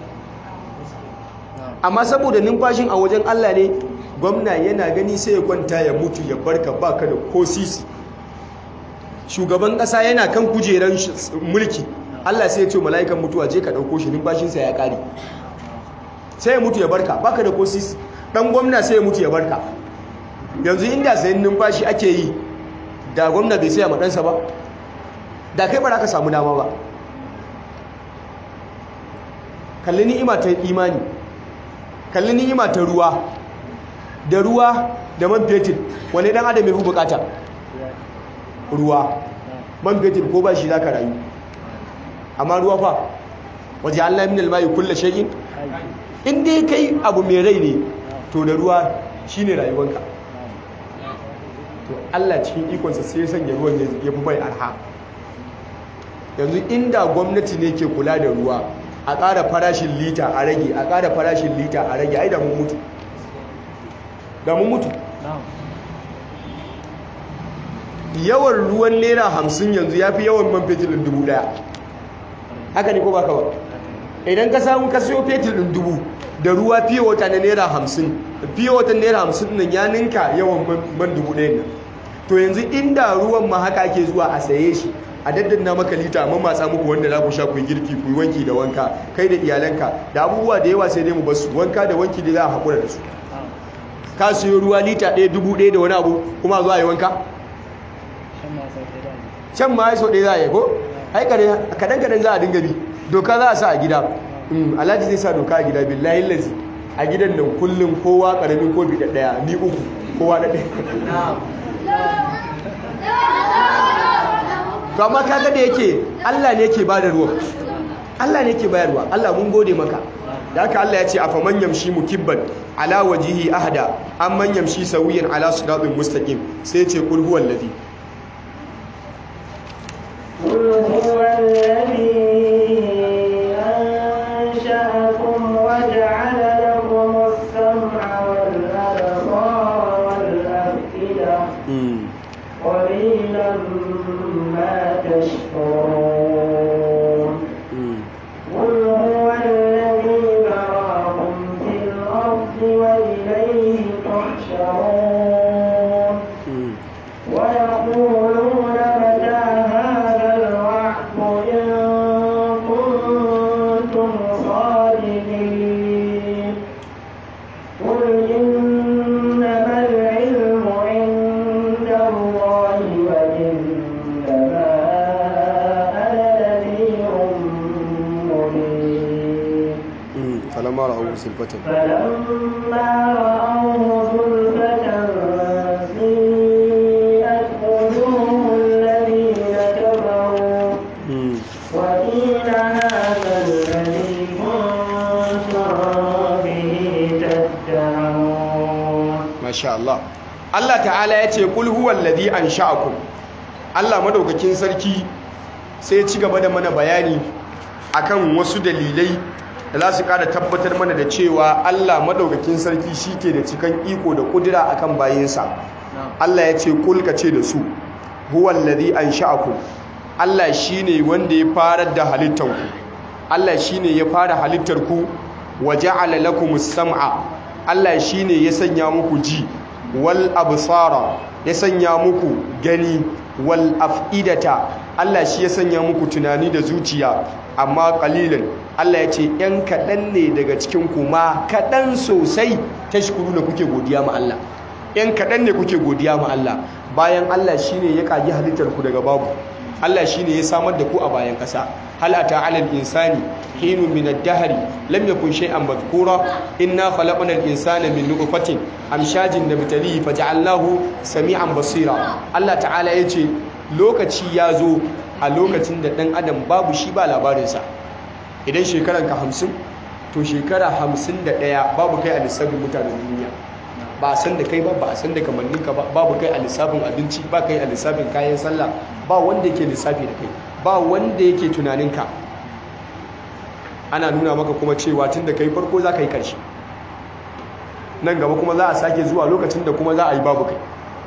amma saboda numfashin a wajen Allah ne gwamna yana gani sai ya kwanta ya mutu ya barka baka da ko sisi shugaban kasa yana kan kujeran mulki Allah sai ya ce mala'ikan mutuwa je ka dauko shi numfashinsa ya kare sai ya mutu ya barka baka da ko sisi dan gwamna sai ya mutu ya barka yanzu inda sayin numfashi ake yi da gwamna bai saya maɗansa ba da kai ba za ka samu dama ba kalli ni'ima ta imani kalli ni'ima ta ruwa da ruwa da man fetur wani dan adam ya fi bukata ruwa man fetur ko ba shi za ka rayu amma ruwa fa waje Allah min almayi kulla shay'in in dai kai abu mai rai ne to da ruwa shine rayuwanka to Allah cikin ikonsa sai ya sanya ruwan ya fi bai arha yanzu inda gwamnati ne ke kula da ruwa a ƙara farashin lita a rage a ƙara farashin lita a rage ai da mun mutu da mun mutu yawan ruwan naira hamsin yanzu ya fi yawan man fetur ɗin dubu ɗaya haka ne ko ba ba idan ka samu ka siyo fetur ɗin dubu da ruwa fiye wata na naira hamsin fiye wata naira hamsin nan ya ninka yawan man dubu ɗaya nan to yanzu inda ruwan ma haka ake zuwa a saye shi a daddanna maka lita amma matsa muku wanda za ku sha ku yi girki ku yi wanki da wanka kai da iyalanka da abubuwa da yawa sai dai mu basu wanka da wanki da za a haƙura da su ka siyo ruwa lita ɗaya dubu ɗaya da wani abu kuma zuwa yi wanka can ma ya sau ɗaya za a yi ko ai kaɗan kaɗan za a dinga bi doka za a sa a gida alhaji zai sa doka a gida billahi lazi a gidan nan kullum kowa ƙaramin kofi da ɗaya ni uku kowa da ɗaya to amma kaga da yake Allah ne yake bada ruwa Allah ne yake bayarwa Allah mun gode maka da haka Allah ya ce afa man yamshi mukibban ala wajihi ahda am man yamshi sawiyan ala siratin mustaqim sai ya ce kul huwal ladhi قل هو الذي أنشأكم وجعل لكم السمع والأبصار والأفئدة قليلا ما تشكرون قل هو الذي ذراكم في الأرض وإليه تحشرون ويقولون متى هذا الوعد إن كنتم صادقين قل إنما العلم عند الله وإنما أنا نذير مبين falamma ra'awu sulfatan فلما رأوه زلفة سيئت وجوه الذين كفروا وقيل هذا الذي كنتم به تدعون masha Allah Allah ta'ala ya ce kul huwal ladhi ansha'akum Allah madaukakin sarki sai ya ci gaba da mana bayani akan wasu dalilai da za su kada tabbatar mana da cewa Allah madaukakin sarki shike da cikan iko da kudura akan bayinsa Allah ya ce kul ka ce da su huwal ladhi ansha'akum Allah shine wanda ya farar da halittanku Allah shine ya fara halittar ku wa ja'ala lakumus sam'a Allah shine ya sanya muku ji wal absara ya sanya muku gani wal af'idata Allah shi ya sanya muku tunani da zuciya amma qalilan Allah ya ce ‘yan kaɗan ne daga cikin kuma kaɗan sosai tashkuru da kuke godiya ma Allah ‘yan kaɗan ne kuke godiya ma Allah bayan Allah shi ne ya ƙagi halittar ku daga babu Allah shi ne ya samar da ku a bayan ƙasa hal ata alal insani hinu min ad-dahri lam yakun shay'an madhkura inna khalaqna al-insana min nutfatin amshajin nabtalihi faj'alnahu sami'an basira Allah ta'ala yace lokaci ya zo a lokacin da ɗan adam babu shi ba labarinsa idan shekaranka hamsin to shekara hamsin da ɗaya babu kai a lissafin mutanen duniya ba a san da kai ba ba a san da kamanninka ba babu kai a lissafin abinci ba kai a lissafin kayan sallah ba wanda yake lissafi da kai ba wanda yake tunaninka ana nuna maka kuma cewa tun da kai farko za ka yi ƙarshe nan gaba kuma za a sake zuwa lokacin da kuma za a yi babu kai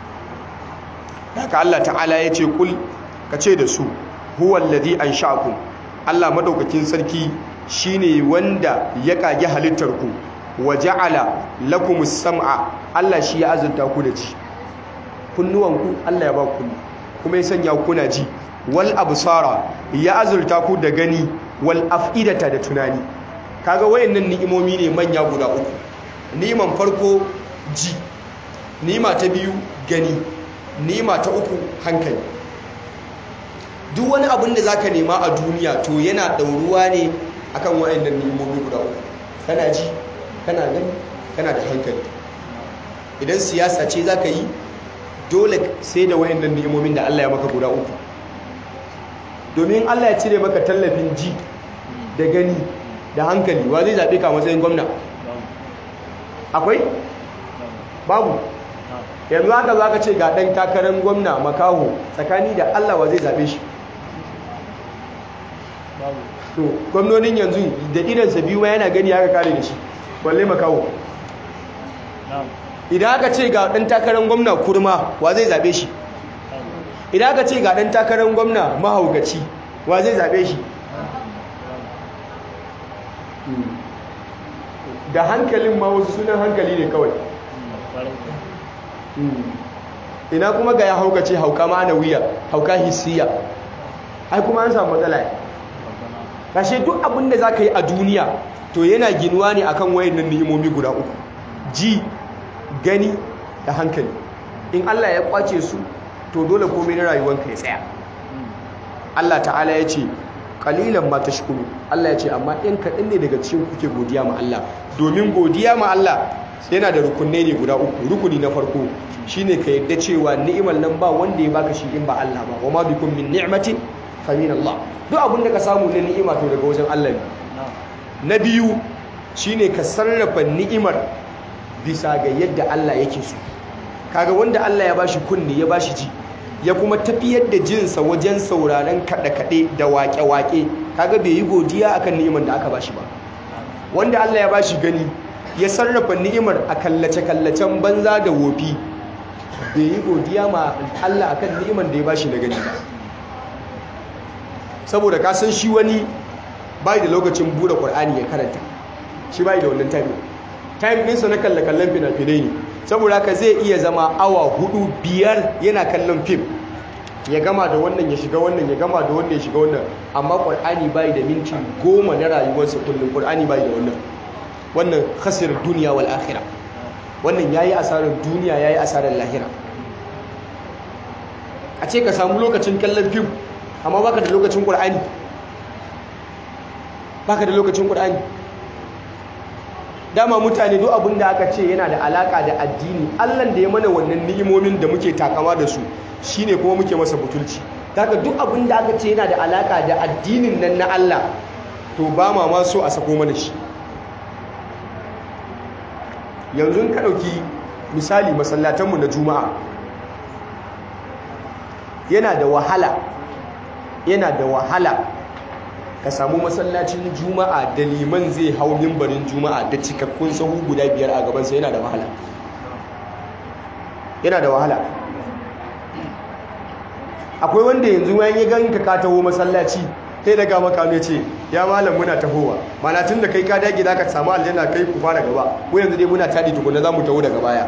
haka Allah ta'ala ya ce kul ka ce da su huwal ladhi ansha'akum Allah madaukakin sarki shine wanda ya kage halittar ku wa ja'ala lakumus sam'a Allah shi ya azurta ku da ji kunnuwanku Allah ya ba ku kuma ya sanya ku na ji wal absara ya azurta ku da gani wal af'idata da tunani kaga wayannan ni'imomi ne manya guda uku ni'iman farko ji ni'ima ta biyu gani ni'ima ta uku hankali duk wani abin da zaka nema a duniya to yana ɗauruwa ne akan wayannan ni'imomi guda uku kana ji kana gani kana da hankali idan siyasa ce zaka yi dole sai da wayannan ni'imomin da Allah ya maka guda uku domin Allah ya cire maka tallafin ji da gani da hankali wa zai zaɓe ka matsayin gwamna akwai babu yanzu haka za ka ce ga ɗan takarar gwamna makaho tsakani da Allah wa zai zaɓe shi to gwamnonin yanzu da idansa biyu ma yana gani haka kare da shi balle makawo idan aka ce ga ɗan takarar gwamna kurma wa zai zaɓe shi idan aka ce ga ɗan takarar gwamna mahaukaci wa zai zaɓe shi da hankalin ma wasu sunan hankali ne kawai ina kuma ga ya haukace hauka ma'anawiya hauka hissiya ai kuma an samu matsala ne kashe duk abin da za ka yi a duniya to yana ginuwa ne akan wayannan ni'imomi guda uku ji gani da hankali in Allah ya kwace su to dole komai na rayuwanka ya tsaya Allah ta'ala ya ce kalilan ma tashkuru Allah ya ce amma in kaɗan ne daga cikin kuke godiya ma Allah domin godiya ma Allah yana da rukunai ne guda uku rukuni na farko shine ka yadda cewa ni'imar nan ba wanda ya baka shi in ba Allah ba wa ma bikum min ni'matin fa min Allah duk abin da ka samu na ni'ima to daga wajen Allah ne na biyu shine ka sarrafa ni'imar bisa ga yadda Allah yake so kaga wanda Allah ya bashi kunni ya bashi ji ya kuma tafiyar da jinsa wajen sauraron kaɗe-kaɗe da waƙe-waƙe kaga bai yi godiya akan ni'imar da aka bashi ba wanda Allah ya bashi gani ya sarrafa ni'imar a kallace-kallacen banza da wofi bai yi godiya ma Allah akan ni'imar da ya bashi na gani ba saboda ka san shi wani bai da lokacin bude Qur'ani ya karanta shi bai da wannan time time ɗinsa na kalle-kallen fina-finai ne saboda ka zai iya zama awa hudu biyar yana kallon fim ya gama da wannan ya shiga wannan ya gama da wannan ya shiga wannan amma Qur'ani bai da minti goma na rayuwarsa kullum Qur'ani bai da wannan wannan khasir duniya wal akhirah wannan yayi asarar duniya yayi asarar lahira a ce ka samu lokacin kallon fim amma baka da lokacin Qur'ani baka da lokacin Qur'ani dama mutane duk abin da aka ce yana da alaka da addini Allah da ya mana wannan ni'imomin da muke takama da su shine kuma muke masa butulci daga duk abin da aka ce yana da alaka da addinin nan na Allah to ba ma ma so a sako mana shi yanzu ka ɗauki misali masallatanmu na juma'a yana da wahala yana da wahala ka samu masallacin juma'a da liman zai hau mimbarin juma'a da cikakkun sahu guda biyar a gabansa yana da wahala yana da wahala akwai wanda yanzu wayan ya ganka ka taho masallaci sai daga maka ne ce ya malam muna tahowa mana tun da kai ka dage za ka samu aljanna kai ku fara gaba ko yanzu dai muna tadi tukuna za mu taho daga baya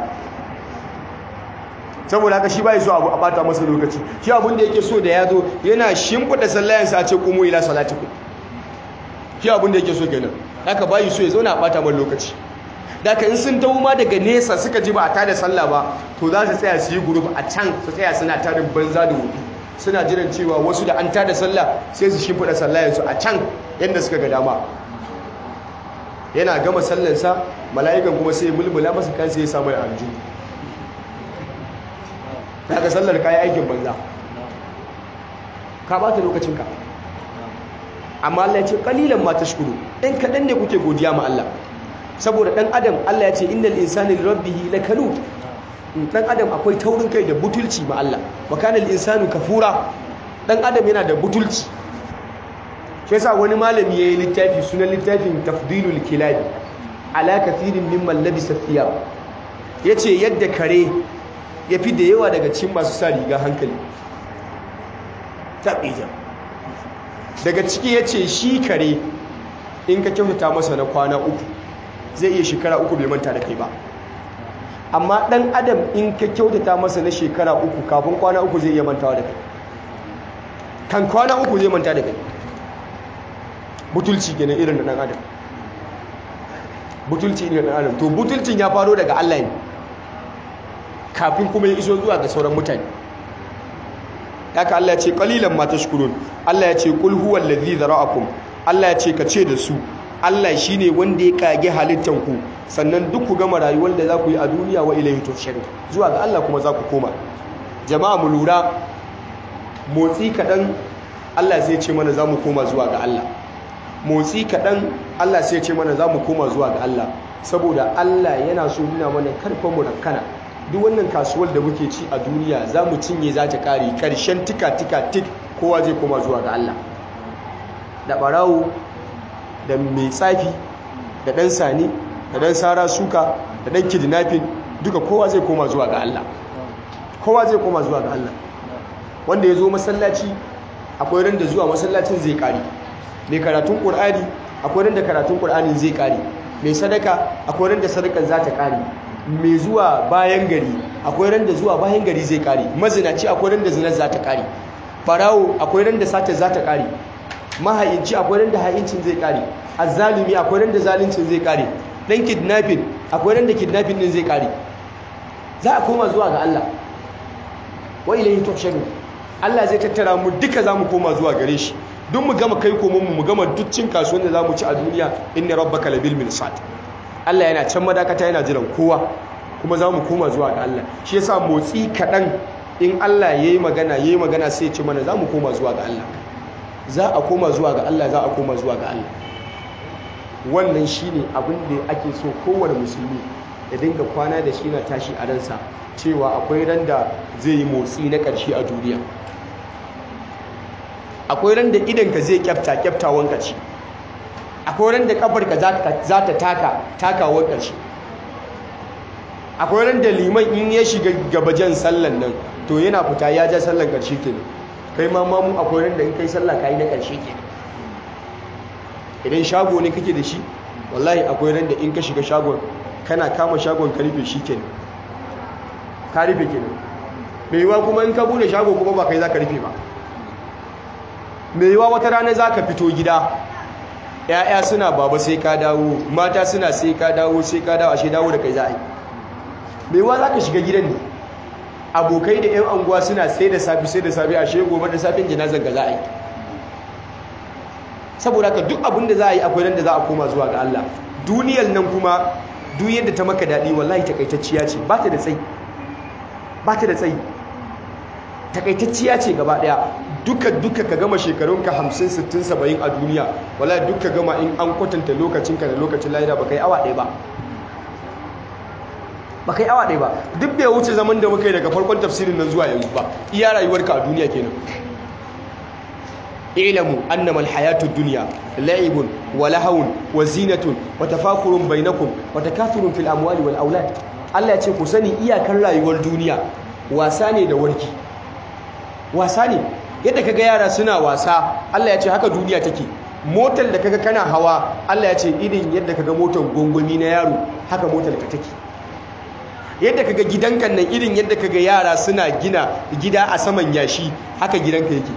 saboda haka shi bai so abu a bata masa lokaci shi abun da yake so da ya zo yana shimfiɗa sallayansa a ce kumu ila salatiku shi abun da yake so kenan haka bai so ya zauna a bata masa lokaci daga in sun tawo ma daga nesa suka ji ba a tada sallah ba to za su tsaya su yi group a can su tsaya suna tarin banza da wufi suna jiran cewa wasu da an tada sallah sai su shimfiɗa sallayansu a can yadda suka ga dama yana gama sallansa mala'ikan kuma sai mulmula masa kansa ya samu aljihu daga sallar kayi aikin banza ka ba ta lokacinka amma Allah ya ce kalilan ma tashkuru in kaɗan ne kuke godiya ma Allah saboda ɗan adam Allah ya ce innal insani rabbihi lakanud ɗan adam akwai taurin kai da butulci ma Allah wa kana insanu kafura ɗan adam yana da butulci shi yasa wani malami yayi littafi sunan littafin tafdilul kilabi ala kathirin mimman labisa thiyab yace yadda kare ya fi da yawa daga cikin masu sa riga hankali taɓija daga ciki ya ce shi kare in ka kyautata masa na kwana uku zai iya shekara uku bai manta da kai ba amma ɗan adam in ka kyautata masa na shekara uku kafin kwana uku zai iya mantawa da kai kan kwana uku zai manta da kai butulci gina irin da ɗan adam butulci irin da ɗan adam to butulcin ya faro daga allah ne kafin kuma ya iso zuwa ga sauran mutane haka Allah ya ce qalilan ma tashkurun Allah ya ce qul huwal ladzi zara'akum Allah ya ce ka ce da su Allah shine wanda ya kage halittan ku sannan duk ku gama rayuwar da za ku yi a duniya wa ilayhi tuhsharun zuwa ga Allah kuma za ku koma jama'a mu lura motsi kadan Allah zai ce mana za mu koma zuwa ga Allah motsi kadan Allah sai ya ce mana za mu koma zuwa ga Allah saboda Allah yana so nuna mana karfa mu rakkana duk wannan kasuwar da muke ci a duniya za mu cinye za ta kare ƙarshen tika-tika tik kowa zai koma zuwa ga Allah da barawo da mai tsafi da ɗan sani da ɗan sara suka da ɗan kidnapping duka kowa zai koma zuwa ga Allah kowa zai koma zuwa ga Allah wanda ya zo masallaci akwai ran da zuwa masallacin zai kare mai karatun ƙur'ani akwai ran da karatun ƙur'anin zai kare mai sadaka akwai ran da sadakan za ta kare mai zuwa bayan gari akwai ran da zuwa bayan gari zai kare mazinaci akwai ran da zinar za ta kare barawo akwai ran da sata za ta kare mahayinci akwai ran da hayincin zai kare azzalumi akwai ran da zaluncin zai kare dan kidnapping akwai ran da kidnapping din zai kare za a koma zuwa ga Allah wa ilayhi tuhsharun Allah zai tattara mu duka zamu koma zuwa gare shi duk mu gama kai komon mu mu gama duccin kasuwan da zamu ci a duniya inna rabbaka labil mirsad Allah yana can madakata yana jiran kowa kuma zamu koma zuwa ga Allah shi yasa motsi kadan in Allah yayi magana yayi magana sai ya ce mana zamu koma zuwa ga Allah za a koma zuwa ga Allah za a koma zuwa ga Allah wannan shine abin da ake so kowane musulmi ya dinga kwana da shi na tashi a ransa cewa akwai ran da zai yi motsi na ƙarshe a duniya akwai ran da idanka zai kyafta kyaftawan ƙarshe akwai ran da ƙafarka za ta taka takawar ƙarshe akwai ran da liman in ya shiga gabajen sallan nan to yana fita ya ja sallan ƙarshe kenan kai ma mamu akwai ran da in kai sallah ka yi na ƙarshe kenan idan shago ne kake da shi wallahi akwai ran da in ka shiga shagon kana kama shagon ka rufe shi kenan ka rufe kenan mai yiwa kuma in ka bude shago kuma ba kai za ka rufe ba mai yiwa wata rana za ka fito gida ‘ya'ya suna baba sai ka dawo mata suna sai ka dawo sai ka dawo ashe dawo da kai za a yi mai yiwa za ka shiga gidan ne abokai da ‘yan anguwa suna sai da safi sai da safi ashe gobe da safin jinazan ka za a yi saboda ka duk abin da za a yi akwai nan da za a koma zuwa ga Allah duniyar nan kuma duk yadda ta maka daɗi wallahi takaitacciya ce ba ta da tsayi ba ta da tsayi takaitacciya ce gaba ɗaya duka duka ka gama shekarunka hamsin sittin saba'in a duniya wallahi duka gama in an kwatanta lokacinka da lokacin lahira ba kai awa ɗaya ba ba kai awa ɗaya ba duk bai wuce zaman da muka yi daga farkon tafsirin nan zuwa yanzu ba iya rayuwarka a duniya kenan اعلموا أنما الحياة الدنيا لعب ولهو وزينة وتفاخر بينكم وتكاثر في الأموال والأولاد Allah ya ce ku sani iyakar rayuwar duniya wasa ne da warki wasa ne yadda kaga yara suna wasa Allah ya ce haka duniya take motar da kaga kana hawa Allah ya ce irin yadda kaga motar gongoni na yaro haka motar ka take yadda kaga gidanka nan irin yadda kaga yara suna gina gida a saman yashi haka gidanka yake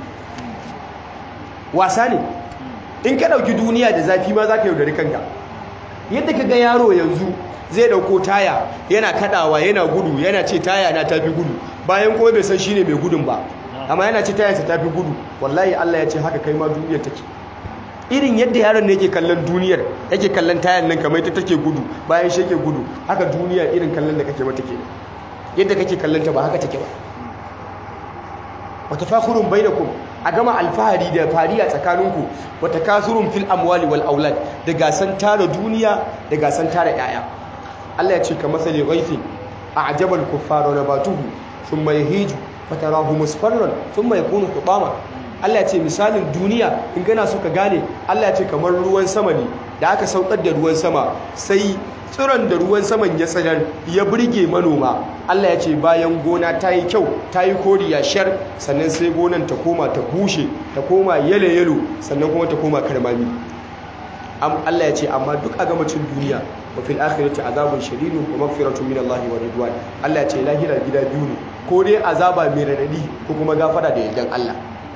wasa ne in ka ɗauki duniya da zafi ma za ka yaudari kanka yadda ka ga yaro yanzu zai ɗauko taya yana kaɗawa yana gudu yana ce taya na tafi gudu bayan kuma bai san shi ne mai gudun ba amma yana ce tayansa tafi gudu wallahi Allah ya ce haka kai ma duniyar take irin yadda yaron ne yake kallon duniyar yake kallon tayan nan kamar ita take gudu bayan shi yake gudu haka duniya irin kallon da kake mata ke yadda kake kallon ta ba haka take ba wata fakurun bainakum a gama alfahari da fariya tsakaninku wata kasurun fil amwali wal aulad da gasan tara duniya da gasan tara yaya Allah ya ce ka masali ghaifin a ajabal kuffara nabatuhu thumma yahiju fatarahu musfarran thumma yakunu hutama Allah ya ce misalin duniya in kana so ka gane Allah ya ce kamar ruwan sama ne da aka saukar da ruwan sama sai tsiron da ruwan saman ya tsanar ya burge manoma Allah ya ce bayan gona ta yi kyau ta yi koriya shar sannan sai gonan ta koma ta bushe ta koma yalo-yalo sannan kuma ta koma karmami Allah ya ce amma duk a gamacin duniya wa fil akhirati azabun shadidun wa maghfiratun min Allah wa ridwan Allah ya ce lahira gida biyu ne ko dai azaba mai radadi ko kuma gafara da yardan Allah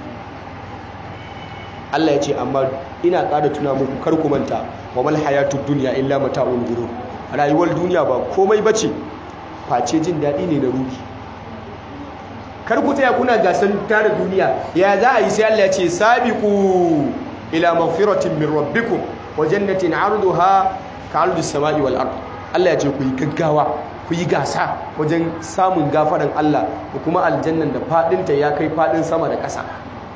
Allah ya ce amma ina ƙara tuna muku kar ku manta wa mal hayatud dunya illa mata'ul ghurur rayuwar duniya ba komai bace face jin daɗi ne na ruhi kar ku taya kuna gasan tare duniya ya za a yi sai Allah ya ce sabiqu ila maghfiratin min rabbikum wa jannatin 'arduha ka'ardis samai wal ard Allah ya ce ku yi gaggawa ku yi gasa wajen samun gafaran Allah da kuma aljannan da fadinta ya kai fadin sama da ƙasa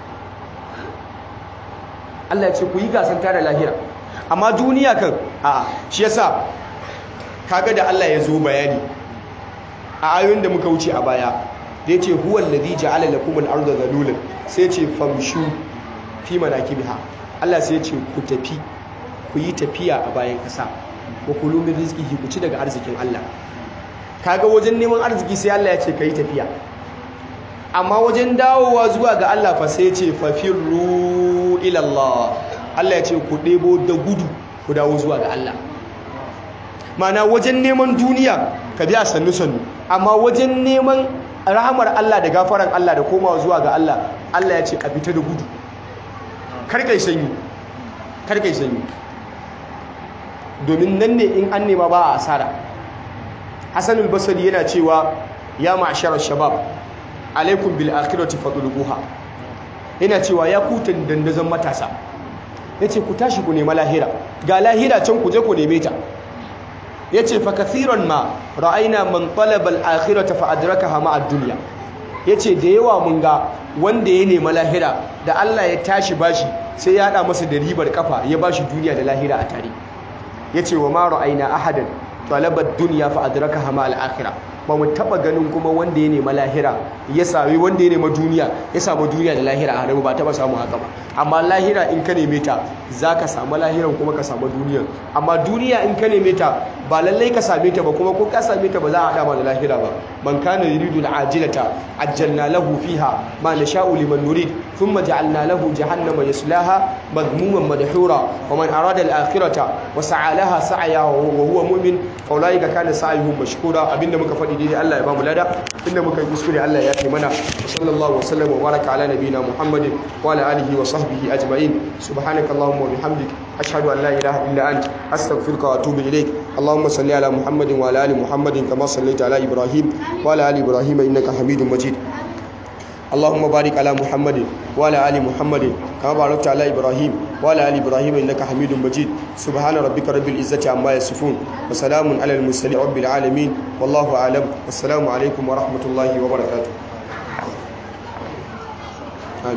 Allah ya ce ku yi gasan tare lahira amma duniya kan a shi yasa kaga da Allah ya zo bayani a ayoyin da muka wuce a baya da ya ce huwa alladhi ja'ala lakum al-ardha dhalulan sai ya ce famshu fi manakibiha Allah sai ya ce ku tafi ku yi tafiya a bayan ƙasa wa kulu min rizqihi ku ci daga arzikin Allah kaga wajen neman arziki sai Allah ya ce kai tafiya amma wajen dawowa zuwa ga Allah fa sai ya ce fafirru ila Allah Allah ya ce ku ɗebo da gudu ku dawo zuwa ga Allah mana wajen neman duniya ka biya sannu sannu amma wajen neman rahamar Allah da gafaran Allah da komawa zuwa ga Allah Allah ya ce a fita da gudu karkai sanyi karkai sanyi domin nan ne in an nema ba a asara Hassan al-Basri yana cewa ya ma'sharar shabab alaikum bil akhirati fadluha yana cewa ya kutan dandazon matasa yace ku tashi ku nema lahira ga lahira can ku je ku neme ta yace fa kathiran ma ra'ayna man talaba al-akhirata fa adrakaha ma ad-dunya yace da yawa mun ga wanda ya nema lahira da Allah ya tashi bashi sai ya hada masa da ribar kafa ya bashi duniya da lahira a tare yace wa ma ra'ayna ahadan talaba ad-dunya fa adrakaha ma al-akhirah ba mu taba ganin kuma wanda ya nema lahira ya sami wanda ya nema duniya ya samu duniya da lahira a haramu ba taba samu haka ba amma lahira in ka neme ta za ka samu lahiran kuma ka samu duniyan amma duniya in ka neme ta ba lallai ka same ta ba kuma ko ka same ta ba za a haɗa ma da lahira ba man kana yuridu al-ajilata ajjalna lahu fiha ma nasha'u liman nurid thumma ja'alna lahu jahannama yaslaha madhmuman madhura wa man arada al-akhirata wa sa'a laha sa'yaha wa huwa mu'min fa ulaika kana sa'yuhum mashkura abinda muka faɗi daidai Allah ya ba mu lada inda muka yi kuskure Allah ya kai mana sallallahu wa sallam wa baraka ala nabiyina Muhammadin wa ala alihi wa sahbihi ajma'in subhanaka allahumma wa bihamdik ashhadu an la ilaha illa ant astaghfiruka wa atubu ilaik اللهم صل على محمد وعلى ال محمد كما صليت على ابراهيم وعلى ال ابراهيم انك حميد مجيد اللهم بارك على محمد وعلى ال محمد كما باركت على ابراهيم وعلى ال ابراهيم انك حميد مجيد سبحان ربك رب العزه عما يصفون وسلام على المرسلين رب العالمين والله اعلم والسلام عليكم ورحمه الله وبركاته